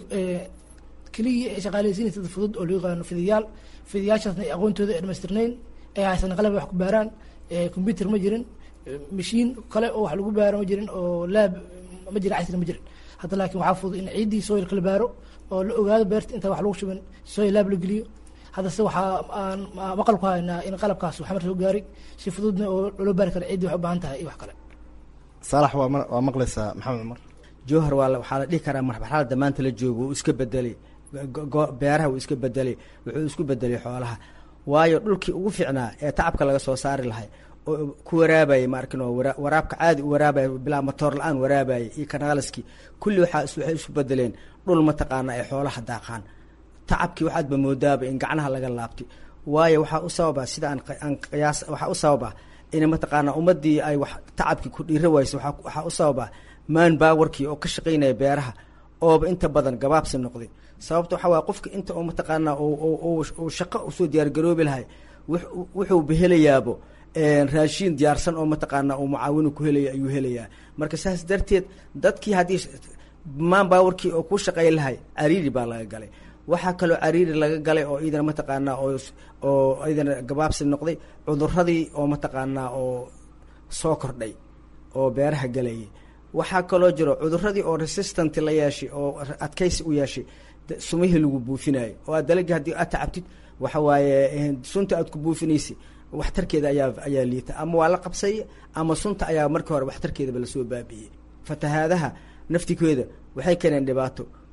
keliya ay shaqaaleysiinaysa dad fudud oo loo yaqaano fidiyaal fidiyaashaasna ay aqoontooda ay dhamaystirnayn ay haysan qalab wax ku baaraan combyuter ma jirin mashiin kale oo wax lagu baaro ma jirin oo laab ma jirin casri ma jirin hadda laakiin waxaa fudud in ciiddii soilka la baaro oo la ogaado beerta intaan wax lagu shubin soil laab la geliyo haddase waxaa aan maqal ku haynaa in qalabkaas xamar soo gaaray si fududna oo loo baari kara ciddii waxay u baahan tahay iyo wax kale saalax waa waa maqlaysaa maxamed cumar jowhar waa waxaa la dhihi karaa marxalada maanta la joogo wuu iska bedelay beeraha wuu iska bedelay wuxuu isku bedelay xoolaha waayo dhulkii ugu fiicnaa ee tacabka laga soo saari lahay oo ku waraabayay maarkin oo waraabka caadi u waraabaya bilaa matoor la-aan waraabayay iyo kanaalaskii kulli waxaa waxay isu bedeleen dhul mataqaana ay xoolaha daaqaan tacabkii waxaadba moodaaba in gacnaha laga laabtay waayo waxaa u sababa sida aan qiyaas waxaa u sababa in mataqaanaa ummadii ay wax tacabkii ku dhiira wayso waxaa u sababa maan baawarkii oo ka shaqaynaya beeraha ooba inta badan gabaabsi noqday sababta waxaa waaya qofka inta oo mataqaanaa uu shaqo usoo diyaargaroobi lahay wuxuu behelayaabo raashiin diyaarsan oo mataqaanaa uu mucaawinu ku helaya ayuu helayaa marka saas darteed dadkii haddii maan baawarkii oo ku shaqay lahay cariiri baa laga galay waxaa kaloo cariiri laga galay oo iidana mataqaanaa oo oo iidana gabaabsi noqday cuduradii oo mataqaanaa oo soo kordhay oo beeraha galayay waxaa kaloo jiro cuduradii oo resistant la yeeshay oo adkaysi u yeeshay sumihii lagu buufinayo oo aad dalagii haddii aad tacabtid waxa waaye sunta aad ku buufinaysa waxtarkeeda ayaa ayaa liita ama waa la qabsay ama sunta ayaa markii hore waxtarkeedaba lasoo baabi'iyey fatahaadaha naftikeeda waxay keeneen dhibaato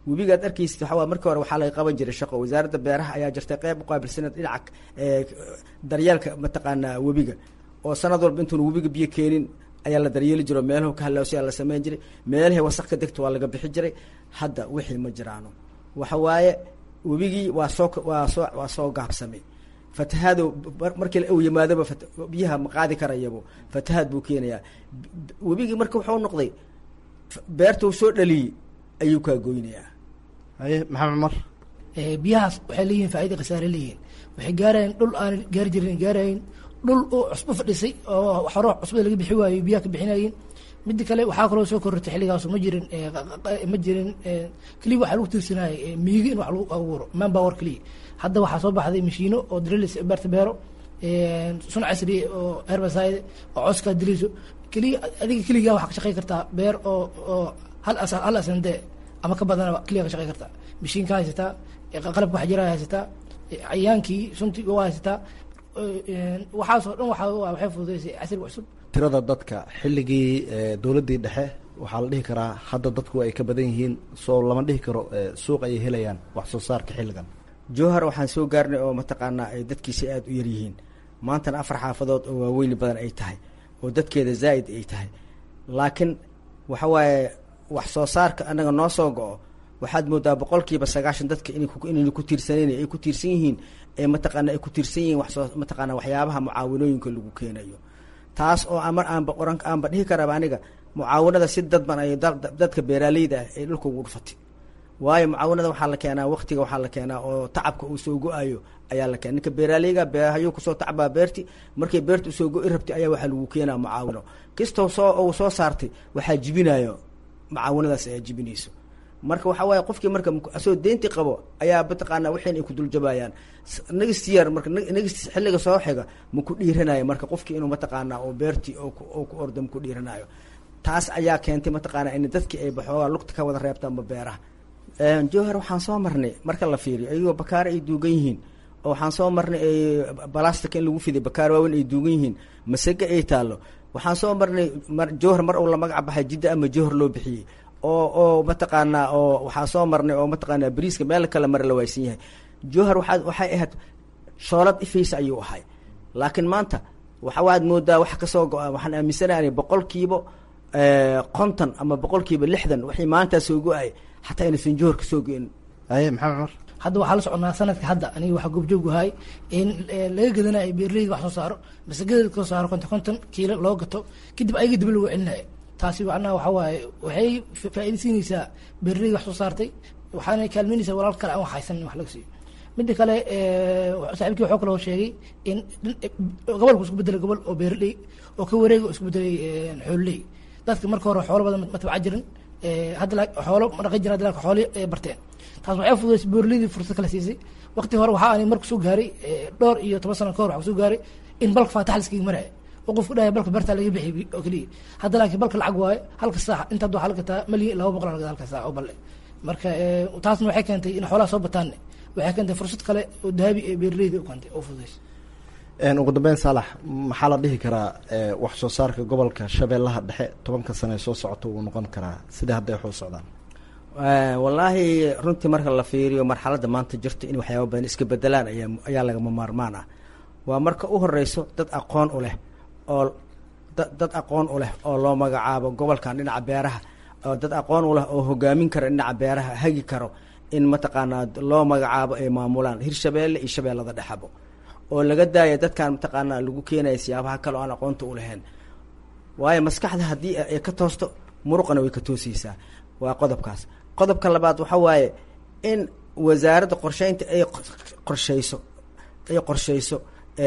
webigaad arkaysid waxaa waa markii hore waxaa laga qaban jiray shaqo wasaaradda beeraha ayaa jirtay qeyb uqaabilsaneed dhinaca daryeelka mataqaanaa webiga oo sanad walba intuuna webiga biyo keenin ayaa la daryeeli jiro meelahu ka halaawsaya la sameyn jiray meelahii wasaq ka degta waa laga bixi jiray hadda wixii ma jiraano waxa waaye webigii waa soo waa soo waa soo gaabsamay fatahaado markii uu yimaadaba biyaha ma qaadi karayabo fatahaad buu keenayaa webigii marka wuxuu noqday beerta uu soo dhaliyey ayuu kaa goynayaa haye maxamed cumar biyahaas waxay leeyihiin faaida khasaare leeyihiin waxay gaarayeen dhul aan gaari jirin gaarayin dhul uu cusbo fadhisay oo xoro cusbada laga bixi waayo biyaha ka bixinayeen midda kale waxaa kaloo soo korortay xilligaasu ma jirin ma jirin keliya waxaa lagu tiirsanayay miigi in wax lagu abuuro manpower keliya hadda waxaa soo baxday mashiino oo drilis beerta beero sun casri oo herbicide oo coskaa diliso keliya adiga keligaa waxaa ka shaqey kartaa beer oo oo hal as hal asande ama ka badanaba keliya ka shaqey kartaa mashiinka haysataa qalabka waxjiraha haysataa cayaankii suntii waa haysataa waxaasoo dhan waa waxay fududeysay casriga cusub tirada dadka xilligii dowladdii dhexe waxaa la dhihi karaa hadda dadku ay ka badan yihiin soo lama dhihi karo suuq ayay helayaan wax soo saarka xilligan jowhar waxaan soo gaarnay oo mataqaanaa ay dadkiisa aada u yar yihiin maantana afar xaafadood oo waaweyni badan ay tahay oo dadkeeda zaa'id ay tahay laakiin waxa waaye wax soo saarka annaga noo soo go-o waxaad moodaa boqolkiiba sagaashan dadka inayna ku tiirsaneyn ay ku tiirsan yihiin ee mataqaana ay ku tiirsan yihiin waxsoo mataqaana waxyaabaha mucaawinooyinka lagu keenayo taas oo amar aanba oran aanba dhihi karaba aniga mucaawinada si dadban ay dadka beeraaleyda ah ay dhulka ugu dhufatay waayo mucaawinada waxaa la keenaa waktiga waxaa la keenaa oo tacabka uu soo go-ayo ayaa la keena ninka beeraaleyga beehayuu kusoo tacbaa beerti markay beerta usoo go-i rabtay ayaa waxaa lagu keenaa mucaawino kastoo soo uu soo saartay waxaa jibinayo mucaawinadaas ayaa jibinayso marka waxaa waaye qofkii marka asagoo deynti qabo ayaa mataqaanaa waxayn ay ku duljabayaan nagist yar marka nagist xilliga soo xiga ma ku dhiiranayo marka qofkii inuu mataqaanaa oo beertii oo ku orda ma ku dhiiranayo taas ayaa keentay mataqaanaa in dadkii ay baxoogaa lugta ka wada reebtaanba beeraha jowhar waxaan soo marnay marka la fiiriyo ayagoo bakaare ay duugan yihiin oo waxaan soo marnay balastic in lagu fiday bakaar waaweyn ay duugan yihiin masage ay taallo waxaan soo marnay jowhar mar uu la magac baxay jidda ama jowhar loo bixiyey oo oo mataqaanaa oo waxaa soo marnay oo mataqaanaa bariiska meel kale mare la waaysan yahay jowhar waxaa waxay ahayd shoolad ifaysa ayuu ahay laakiin maanta waxa waad moodaa wax kasoo go-a waxaan aaminsanahay boqolkiiba konton ama boqolkiiba lixdan waxay maantaa soo go-ay xataa inaysan jowhar kasoo go-in aye maxamed cumar hadda waxaa la soconaa sanadka hadda aniga waxaa goobjoog ahay in laga gadanayo beerleyda wax soo saaro masagada kasoo saaro konton konton kiilo loo gato kadib ayaga dib lagu celinayo taasi macnaha waxa waaye waxay faa-iida siinaysaa beerleyda wax soo saartay waxaana kaalmeynaysaa walaal kale aan wax haysan in wax laga siiyo midda kale saaxiibkii waxuu kaloo sheegay in gobolku isku bedelay gobol oo beerley oo ka wareega oo isku bedelay xoololey dadka marka hore xoolo badan ma tabca jirin hadda xoolo ma dhaqan jirin hadda xooli barteen taas waxay fududaysay beerleydii fursad kala siisay waqti hore waxaa ani marku soo gaaray dhowr iyo toban sano ka hor waxaa soo gaaray in balka faatax laskaga maraya oo qofku dhahay balka beertaa laga bixiyay oo keliya hadda laakiin balka lacag waayo halka saax inta hadda waxaa la gataa malyan laba boqol la gataa halka saax oo balle marka taasna waxay keentay in xoolaha soo bataanne waxay keentay fursad kale oo dahabi ee beerleyda u keentay oo fududaysay ugu dambeyn saalax maxaa la dhihi karaa wax soo saarka gobolka shabeellaha dhexe tobanka sane ee soo socota wuu noqon karaa sida hadda ay waxu socdaan wallaahi runtii marka la fiiriyo marxaladda maanta jirta in waxyaaba badan iska bedelaan ayaa ayaa lagama maarmaan ah waa marka u horeyso dad aqoon u leh oo dad aqoon u leh oo loo magacaabo gobolkan dhinaca beeraha oo dad aqoon u leh oo hogaamin kara dhinaca beeraha hagi karo in mataqaanaa loo magacaabo ay maamulaan hirshabeelle iyo shabeellada dhexabo oo laga daaya dadkan mataqaanaa lagu keenaya siyaabaha kale oo aan aqoonta u lahayn waayo maskaxda haddii ay ka toosto muruqana way ka toosaysaa waa qodobkaas qodobka labaad waxa waaye in wasaaradda qorsheynta ay qorsheyso ay qorsheyso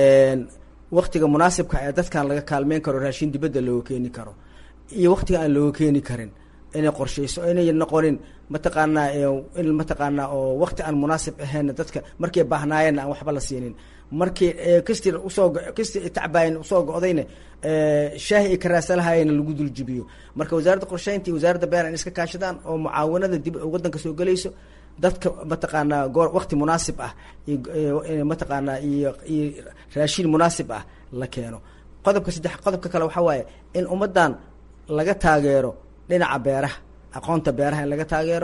waktiga munaasibka ee dadkan laga kaalmeyn karo raashin dibadda looga keeni karo iyo waktiga aan looga keeni karin inay qorsheyso inay noqonin mataqaanaa in mataqaanaa oo wakti aan munaasib ahayn dadka markay baahnaayeenna aan waxba la siinin markii kastii usoo kastii tacbaayin usoo go-dayna shaahi ay ka raasalahaayeen lagu duljibiyo marka wasaaradda qorsheynta iyo wasaaradda beer in iska kaashadaan oo mucaawanada dib waddanka soo gelayso dadka mataqaanaa goor wakti munaasib ah iyo mataqaanaa iyo iyo raashin munaasib ah la keeno qodobka saddex qodobka kale waxaa waaye in ummaddan laga taageero dhinaca beeraha aqoonta beeraha in laga taageero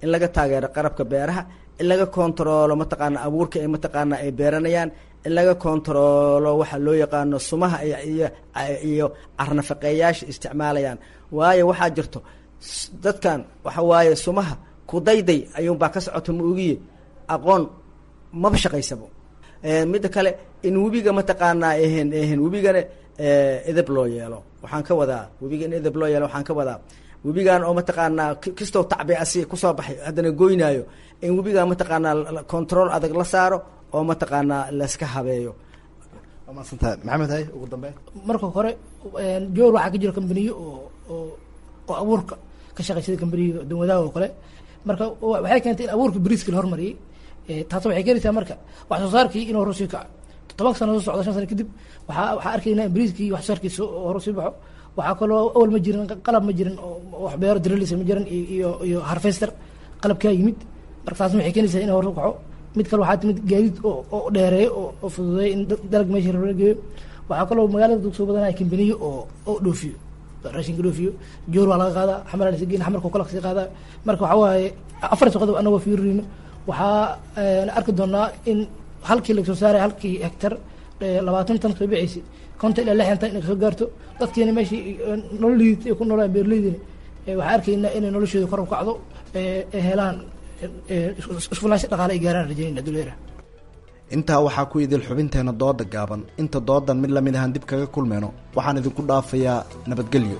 in laga taageero qarabka beeraha in laga kontaroolo mataqaana abuurka ay mataqaana ay beeranayaan in laga kontaroolo waxa loo yaqaano sumaha iyo iyo carnafaqeeyaasha isticmaalayaan waayo waxaa jirto dadkan waxa waaye sumaha kudayday ayuunbaa ka socota ma ogiye aqoon maba shaqaysabo midda kale in webiga mataqaanaa ehen ehen webigana edeb loo yeelo waxaan ka wadaa webiga in edeb loo yeelo waxaan ka wadaa webigan oo mataqaanaa kastoo tacbi asi kusoo baxay haddana goynaayo in webigan mataqaanaa control adag la saaro oo mataqaanaa layska habeeyo waa maadsantahay maxamed hay ugu dambeyn marka hore joor waxaa ka jira kambaniyo oo oo oo abuurka ka shaqaysada kambaniyo dawadaha oo kale marka waxay keentay in abuurka bariiska la hormariyey taas waxay keenaysaa marka wax soo saarkii inuu horu sii kaco toban sano soo socda shan sano kadib waxaa waxaa arkaynaa in bariiskii wax soo saarkiisa horu sii baxo waxaa kaloo awal ma jirin qalab ma jirin oo wax beero drelisa ma jirin iyo iyo harvester qalabkaa yimid marka taasna waxay keenaysaa in horu kaco mid kale waxaa timid gaadiid oo oo dheereeyo oo oo fududeeya in dalag meesha la geeyo waxaa kaloo magaalada dugsoo badanaya kambaniyo oo oo dhoofiyo raashinka dhoofiyo joor waa laga qaadaa xamar lasa geyn xamarka kala kasii qaadaa marka waxaa waaye afar qodob anagoo fiirinayno waxaa arki doonaa in halkii lagasoo saaray halkii hectar labaatan tan soo bixaysa konton ilaa lixdan tan inay kasoo gaarto dadkiina meeshii nololiid ay ku noolaan beeraleydina waxaa arkaynaa inay noloshooda kor u kacdo ay helaan isfulaansho dhaqaale ay gaaraan rajaynayna duleera intaa waxaa ku idil xubinteena dooda gaaban inta doodan mid lamid ahaan dib kaga kulmayno waxaan idinku dhaafayaa nabadgelyo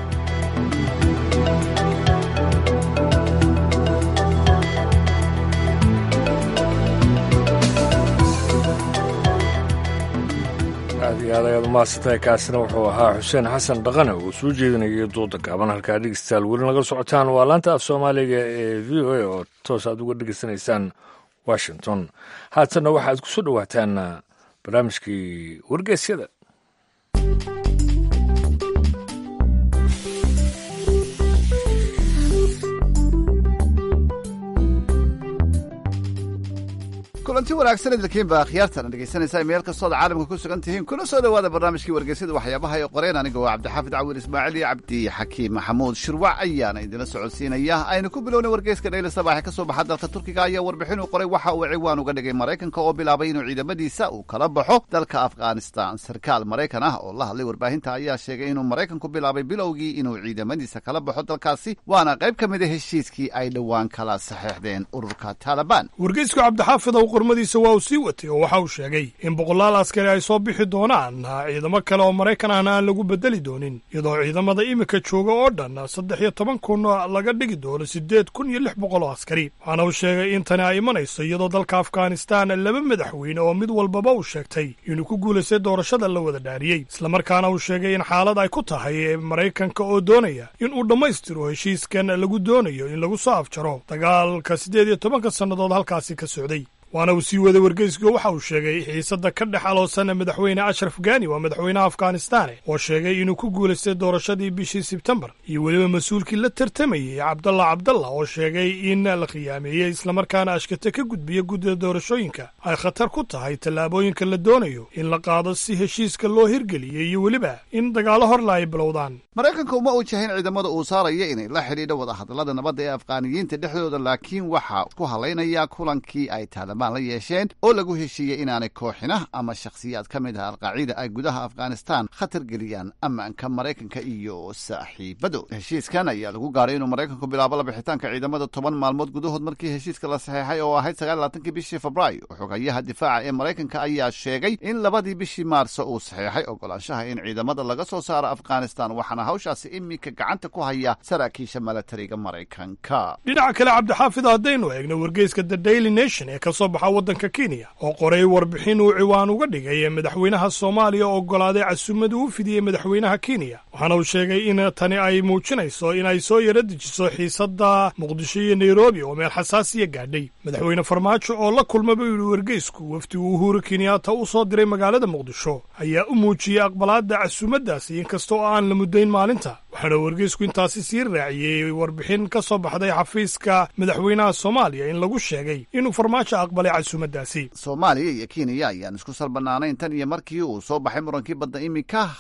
aad iyo aad ayaad umahadsantahay kaasina wuxuu ahaa xuseen xasan dhaqane uu soo jeedinayay duuda gaaban halkaa dhegeystayaal weli naga socotaan waa laanta af soomaaliga ee v o a oo toos aad uga dhegeysanaysaan washington haatanna waxaad ku soo dhowaataan barnaamijkii wargeysyada kulanti wanaagsan idinkiinba akhyaartan dhegeysanaysaa meel kastood caalamka ku sugan tihiin kuna soo dhowaada barnaamijkii wargeysyada waxyaabaha ay qoreen aniga waa cabdixaafid cawil ismaaciil iyo cabdi xakiim maxamuud shirwac ayaana idinla socodsiinaya aynu ku bilowna wargeyska dhayla sabaaxe ka soo baxa dalka turkiga ayaa warbixin uu qoray waxa uu ciwaan uga dhigay maraykanka oo bilaabay inuu ciidamadiisa uu kala baxo dalka afghanistan sarkaal maraykan ah oo la hadlay warbaahinta ayaa sheegay inuu maraykanku bilaabay bilowgii inuu ciidamadiisa kala baxo dalkaasi waana qayb ka mid a heshiiskii ay dhowaan kala saxeexdeen ururka taalibaan wargeysku cabdixaafid ow qormadiisa waa uu sii watay oo waxa uu sheegay in boqolaal askari ay soo bixi doonaan ciidamo kale oo maraykan ahna aan lagu bedeli doonin iyadoo ciidamada iminka jooga oo dhan saddex iyo toban kun laga dhigi doono siddeed kun iyo lix boqol oo askari waxaana uu sheegay in tani ay imanayso iyadoo dalka afghanistan laba madaxweyne oo mid walbaba uu sheegtay inuu ku guulaystay doorashada la wada dhaariyey islamarkaana uu sheegay in xaalad ay ku tahay maraykanka oo doonaya in uu dhammaystiro heshiiskan lagu doonayo in lagu soo afjaro dagaalka siddeed iyo tobanka sannadood halkaasi ka socday waana uu sii waday wargeyska waxa uu sheegay xiisadda ka dhex aloosan madaxweyne ashraf gani waa madaxweynaha afghanistan oo sheegay inuu ku guulaystay doorashadii bishii sebtembar iyo weliba mas-uulkii la tartamayey cabdalla cabdalla oo sheegay in la khiyaameeyey islamarkaana ashkate ka gudbiya guddida doorashooyinka ay khatar ku tahay tallaabooyinka la doonayo in la qaado si heshiiska loo hirgeliyey iyo weliba in dagaallo horla ay bilowdaan maraykanka uma wajahin ciidamada uu saaraya inay la xidhiidho wadahadallada nabadda ee afghaaniyiinta dhexdooda laakiin waxaa ku hadlaynaya kulankii ay taalibaan la yeesheen oo lagu heshiiyey inaanay kooxina ama shakhsiyaad ka mid ah alqaaciida ay gudaha afghanistan khatar geliyaan ammaanka maraykanka iyo saaxiibado heshiiskan ayaa lagu gaaray inuu maraykanku bilaabo labixitaanka ciidamada toban maalmood gudahood markii heshiiska la saxeexay oo ahayd sagaallaatankii bishii febraayo xogayaha difaaca ee maraykanka ayaa sheegay in labadii bishii maarso uu saxeexay ogolaanshaha in ciidamada laga soo saaro afghanistan waxaana hawshaasi iminka gacanta ku haya saraakiisha milatariga maraykanka dhinaca kale cabdixaafid haddaynu eegno wargeyska the daily nation ee kasoo baxa waddanka kenya oo qoray warbixin uu ciwaan uga dhigay madaxweynaha soomaaliya oo oggolaaday casuumada uu fidiyey madaxweynaha kenya waxaana uu sheegay in tani ay muujinayso in ay soo yara dejiso xiisadda muqdisho iyo nairobi oo meel xasaasiya gaadhay madaxweyne farmaajo oo la kulma buu yidhi wargeysku wafdi uu uhuru kenyaata u soo diray magaalada muqdisho ayaa u muujiyey aqbalaadda casuumadaasi inkasta oo aan la muddayn maalinta waxaana wargeysku intaasi sii raaciyey warbixin ka soo baxday xafiiska madaxweynaha soomaaliya in lagu sheegay inuu farmaajo aqbalay casuumadaasi soomaaliya iyo kenya ayaan isku salbanaanayn tan iyo markii uu soo baxay murankii badda iminka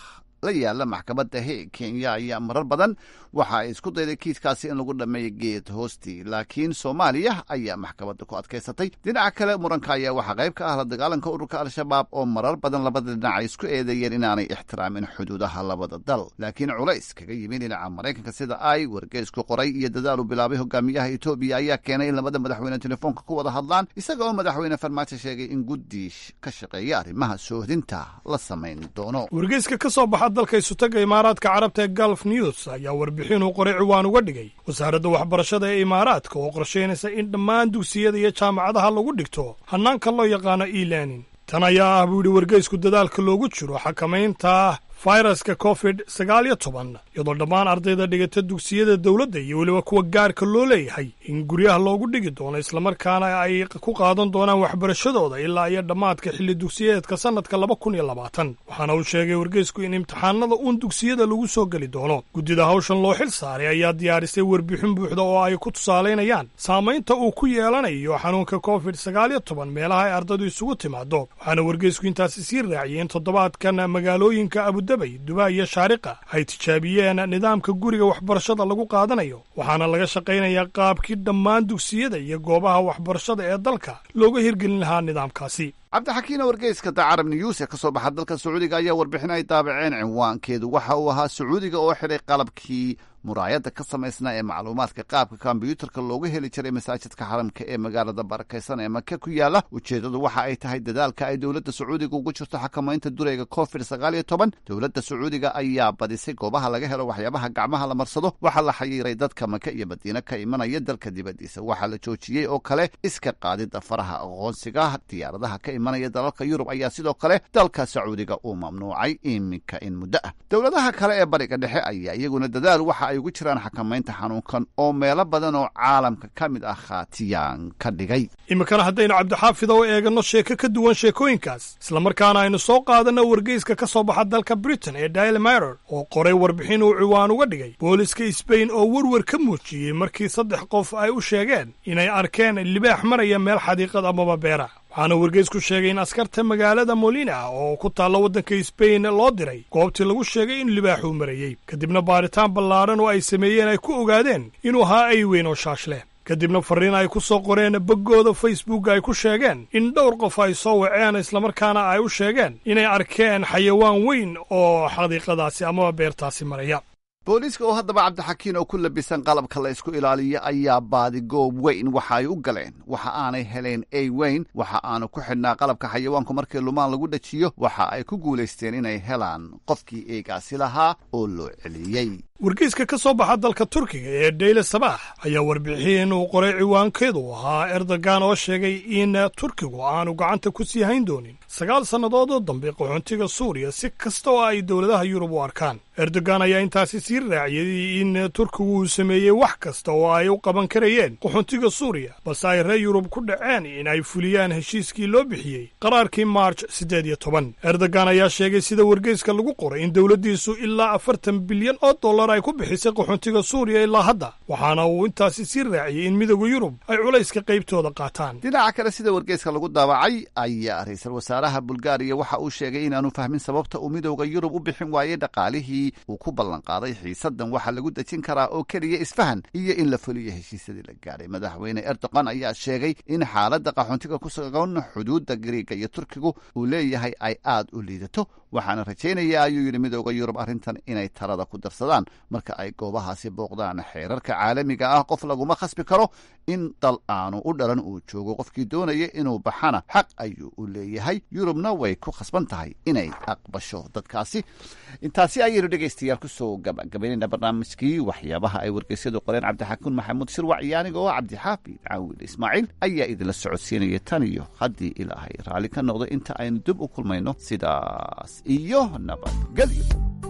la yaala maxkamadda heeg kenya ayaa marar badan waxa ay isku dayday kiiskaasi in lagu dhammeeyo geed hoostii laakiin soomaaliya ayaa maxkamadda ku adkaysatay dhinaca kale muranka ayaa waxaa qayb ka ah la dagaalanka ururka al-shabaab oo marar badan labada dhinac ay isku eedeeyeen inaanay ixtiraamin xuduudaha labada dal laakiin culays kaga yimi dhinaca maraykanka sida ay wargeysku qoray iyo dadaal uu bilaabay hogaamiyaha etoobiya ayaa keenay in labada madaxweyne telefoonka ku wada hadlaan isaga oo madaxweyne farmaajo sheegay in guddi ka shaqeeya arrimaha soohdinta la samayn doono wargeyska ka soo baxa dalka isutaga imaaraadka carabta ee galf news ayaa warbixin uu qoray ciwaan uga dhigay wasaaradda waxbarashada ee imaaraadka oo qorshaynaysa in dhammaan dugsiyada iyo jaamacadaha lagu dhigto hannaanka loo yaqaano e learning tan ayaa ah buu yidhi wargeysku dadaalka loogu jiro xakamaynta fayraska covid sagaal iyo toban iyadoo dhammaan ardayda dhigata dugsiyada dowladda iyo weliba kuwa gaarka loo leeyahay in guryaha loogu dhigi doono islamarkaana ay ku qaadan doonaan waxbarashadooda ilaa iyo dhammaadka xilli dugsiyeedka sannadka laba kun iyo labaatan waxaana uu sheegay wargeysku in imtixaanada uun dugsiyada lagu soo geli doono guddida hawshan loo xil saaray ayaa diyaarisay warbixin buuxda oo ay ku tusaalaynayaan saamaynta uu ku yeelanayo xanuunka covid sagaal iyo toban meelaha ay ardaydu isugu timaado waxaana wargeysku intaasi sii raaciyay in toddobaadkan magaalooyinka abudabay dubai iyo shaariqa ay tijaabiyeen nidaamka guriga waxbarashada lagu qaadanayo waxaana laga shaqaynayaa qaabkii dhammaan dugsiyada iyo goobaha waxbarashada ee dalka looga hirgelin lahaa nidaamkaasi cabdixakiina wargeyska dacarab news ee ka soo baxa dalka sacuudiga ayaa warbixin ay daabaceen cinwaankeedu waxa uu ahaa sacuudiga oo xidhay qalabkii muraayadda ka samaysnaa ee macluumaadka qaabka kombyuutarka loogu heli jiray masaajidka xaramka ee magaalada barakaysan ee maka ku yaala ujeeddadu waxa ay tahay dadaalka ay dowladda sacuudiga ugu jirto xakamaynta dureyga covid sagaal iyo toban dowladda sacuudiga ayaa badisay goobaha laga helo waxyaabaha gacmaha la marsado waxaa la xayiiray dadka maka iyo madiine ka imanaya dalka dibaddiisa waxaa la joojiyey oo kale iska qaadidda faraha aqoonsiga diyaaradaha ka imanaya dalalka yurub ayaa sidoo kale dalka sacuudiga uu mamnuucay iminka in muddo ah dowladaha kale ee bariga dhexe ayaa iyaguna dadaal waxa ay ugu jiraan xakamaynta xanuunkan oo meelo badan oo caalamka ka mid ah khaatiyaan ka dhigay iminkana haddaynu cabdixaafida u eeganno sheeko ka duwan sheekooyinkaas islamarkaana aynu soo qaadanno wargeyska ka soo baxa dalka britain ee daily miror oo qoray warbixin uu ciwaan uga dhigay booliska sbain oo werwer ka muujiyey markii saddex qof ay u sheegeen inay arkeen libaax maraya meel xadiiqad amaba beera waxaana wargeysku sheegay in askarta magaalada molina oo ku taalla waddanka sbain loo diray goobtii lagu sheegay in libaaxuu marayey kadibna baaritaan ballaadhan oo ay sameeyeen ay ku ogaadeen inuu ahaa ay weyn oo shaash leh kadibna farriin ay ku soo qoreen boggooda facebook ay ku sheegeen in dhowr qof ay soo waceen islamarkaana ay u sheegeen inay arkeen xayawaan weyn oo xadiiqadaasi amaba beertaasi maraya booliiska oo haddaba cabdixakiin oo ku labisan qalabka la isku ilaaliya ayaa baadigoob weyn waxa ay u galeen waxa aanay heleen ey weyn waxa aanu ku xidhnaa qalabka xayawaanku markii lumaan lagu dhajiyo waxa ay ku guulaysteen inay helaan qofkii eegaasi lahaa oo loo celiyey wargeyska ka soo baxa dalka turkiga ee dayle sabaax ayaa warbixin uu qoray ciwaankeedu ahaa erdogan oo sheegay in turkigu aanu gacanta ku sii hayn doonin sagaal sannadood oo dambe qaxoontiga suuriya si kasta oo ay dowladaha yurub u arkaan erdogan ayaa intaasi sii raaciyey in turkigu uu sameeyey wax kasta oo ay u qaban karayeen qaxoontiga suuriya balse ay reer yurub ku dhaceen in ay fuliyaan heshiiskii loo bixiyey qaraarkii maarj siddeed iyo toban erdogan ayaa sheegay sida wargeyska lagu qoray in dowladdiisu ilaa afartan bilyan oo dollar ay ku bixisay qaxoontiga suuriya ilaa hadda waxaana uu intaasi sii raaciyey in midowda yurub ay culayska qaybtooda qaataan dhinaca kale sida wargeyska lagu daabacay ayaa ra-iisul wasaaraha bulgaariya waxa uu sheegay inaanu fahmin sababta uu midowda yurub u bixin waayey dhaqaalihii uu ku ballanqaaday xiisadan waxaa lagu dejin karaa oo keliya isfahan iyo in la fuliyo heshiisyadii la gaadhay madaxweyne erdogan ayaa sheegay in xaaladda qaxoontiga ku sugan xuduudda gariiga iyo turkigu uu leeyahay ay aad u liidato waxaana rajaynayaa ayuu yidhi midowda yurub arrintan inay talada ku darsadaan marka ay goobahaasi booqdaan xeerarka caalamiga ah qof laguma khasbi karo in dal aanu u dhalan uu joogo qofkii doonaya inuu baxana xaq ayuu u leeyahay yurubna way ku khasban tahay inay aqbasho dadkaasi intaasi ayaynu dhegaystayaal kusoo gabagabaynayna barnaamijkii waxyaabaha ay wargeysyadu qoreen cabdixakuun maxamuud shirwac iyo aniga oo cabdixaafid caawil ismaaciil ayaa idinla socodsiinaya tan iyo haddii ilaahay raalli ka noqdo inta aynu dib u kulmayno sidaas iyo nabadgelyo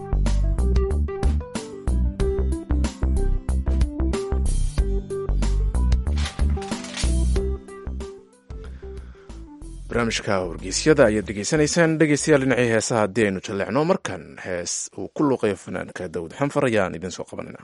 barnaamijka wargeysyada ayaad dhegeysanaysaan dhegeystayaal dhinacii heesaha haddii aynu jalleecno markan hees uu ku luuqayo fanaanka dawud xanfar ayaan idin soo qabanayna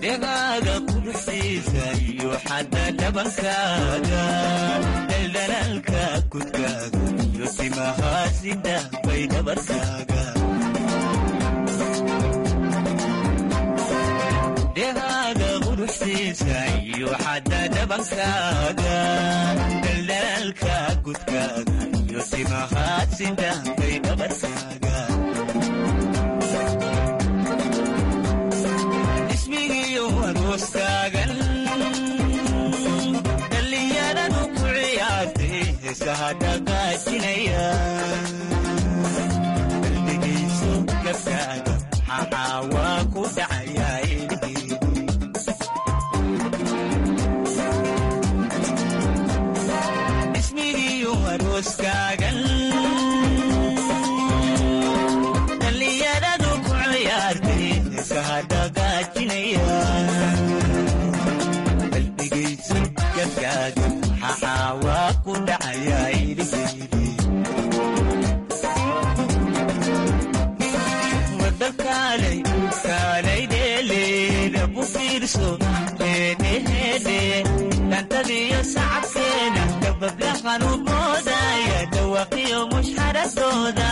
dhegaaga quruxdiisa iyo xadda dhabankaaga dhaldhalaalka kudkaaga iyo timahaasida bay dhabarkaaga dhegaaga quruxdiisa iyo xadda dhabankaaga dhaldhalaalka kudkaaga iyo timahaasida bay dhabarkaaga ismigiyo arooskaagan dhallinyaradu ku ciyaartay heesaha dhaqaajinaya qalbigiisu gabkaaga maxaa waa ku dhacayaa ismigiyo arooskaagan dhallinyaradu ku ciyaartay heesaha dhaqaajinaya qalbigaysu gabkaaga maxaa waa ku dhacayaa iliheydi wadakaalay kaalay dheeleeda bu fiirso heedheheedhe dhantadiyo sacabkeena dabablahan u moodaya dhawaqiyo mushxaradooda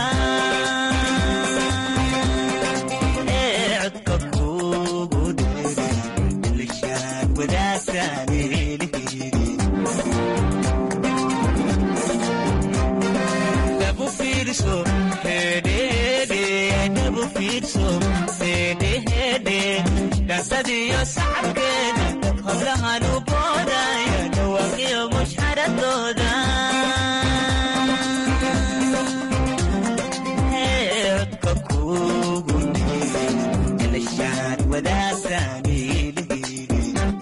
ee codka kuugu dheere ilishaan wadaagtaan eeliheydi dabu fiirso hedhehedhe dabu fiirso hedhehedhe dhantadiyo sacabkeeda hablahan u boodaya dhawaqiyo mushxaradooda Ee, codka kuugu dheere ilishaan wadaagtaan eeliheydi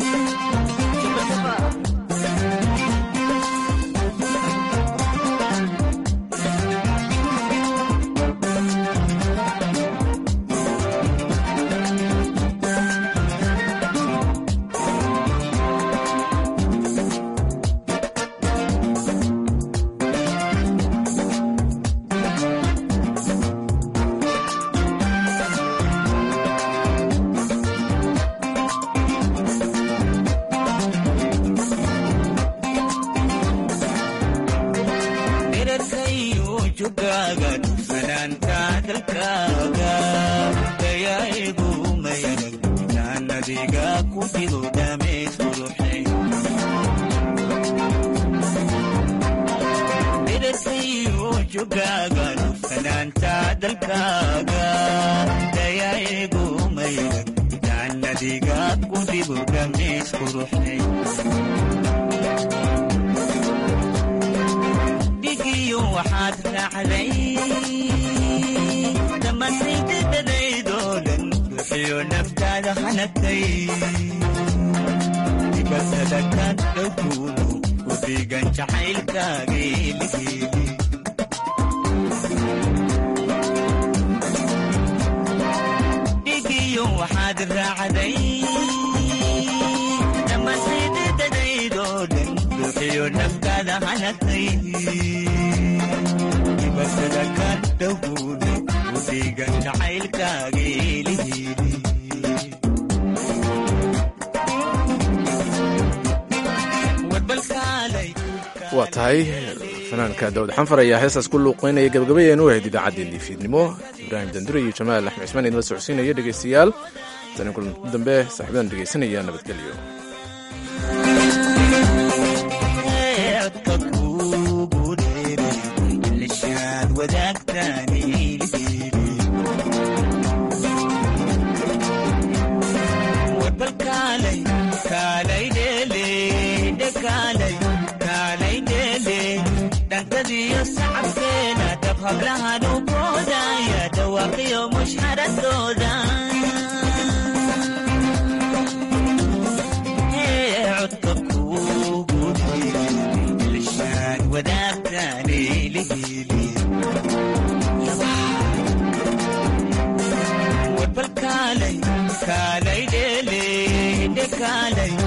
dherarkayo jugaaga fanaanka dalkaaga dayaigu mayadag jaanadiga ku jiro dhameys quruxay dherarkayo jugaaga fanaanta dalkaaga dayaigu mayadag jaanadiga ku jiro dhameys quruxay dhigiyo waxaad raacday dhammaantaydadadaydoo dhan bixiyo naftaada hanagtay dibatada ka dhowkuudu ku dhigan jacaylkaageeligeeli dhigiyo waxaad raacday dhammaantaydadadaydoo dhan bixiyo naftaada hanagtay dibatada ka dhowkuudu ku dhigan jacaylkaageeligeeli waa tahay fanaanka daawud xanfar ayaa heestaas ku luuqeynaya gabagabayeenu ahayd idaacaddeenii fiidnimo ibraahim dandure iyo jamaal axmed cismaan idinla socodsiinaya dhegaystayaal tani kulan dambe saaxiibadan dhegaysanaya nabadgelyo codka kuugu dheere ilishaad wadaagtaan eeliheydi warbal kaalay kaalay dheele dhekaalay kaalay dheele dhantadiyo sacabkeena dab hablahan u boodaya dhawaaqiyo mushxaradooda Ee, codka kuugu dheere ilishaad wadaagtaan eeliheydi warbal kaalay kaalay dheele dhekaalay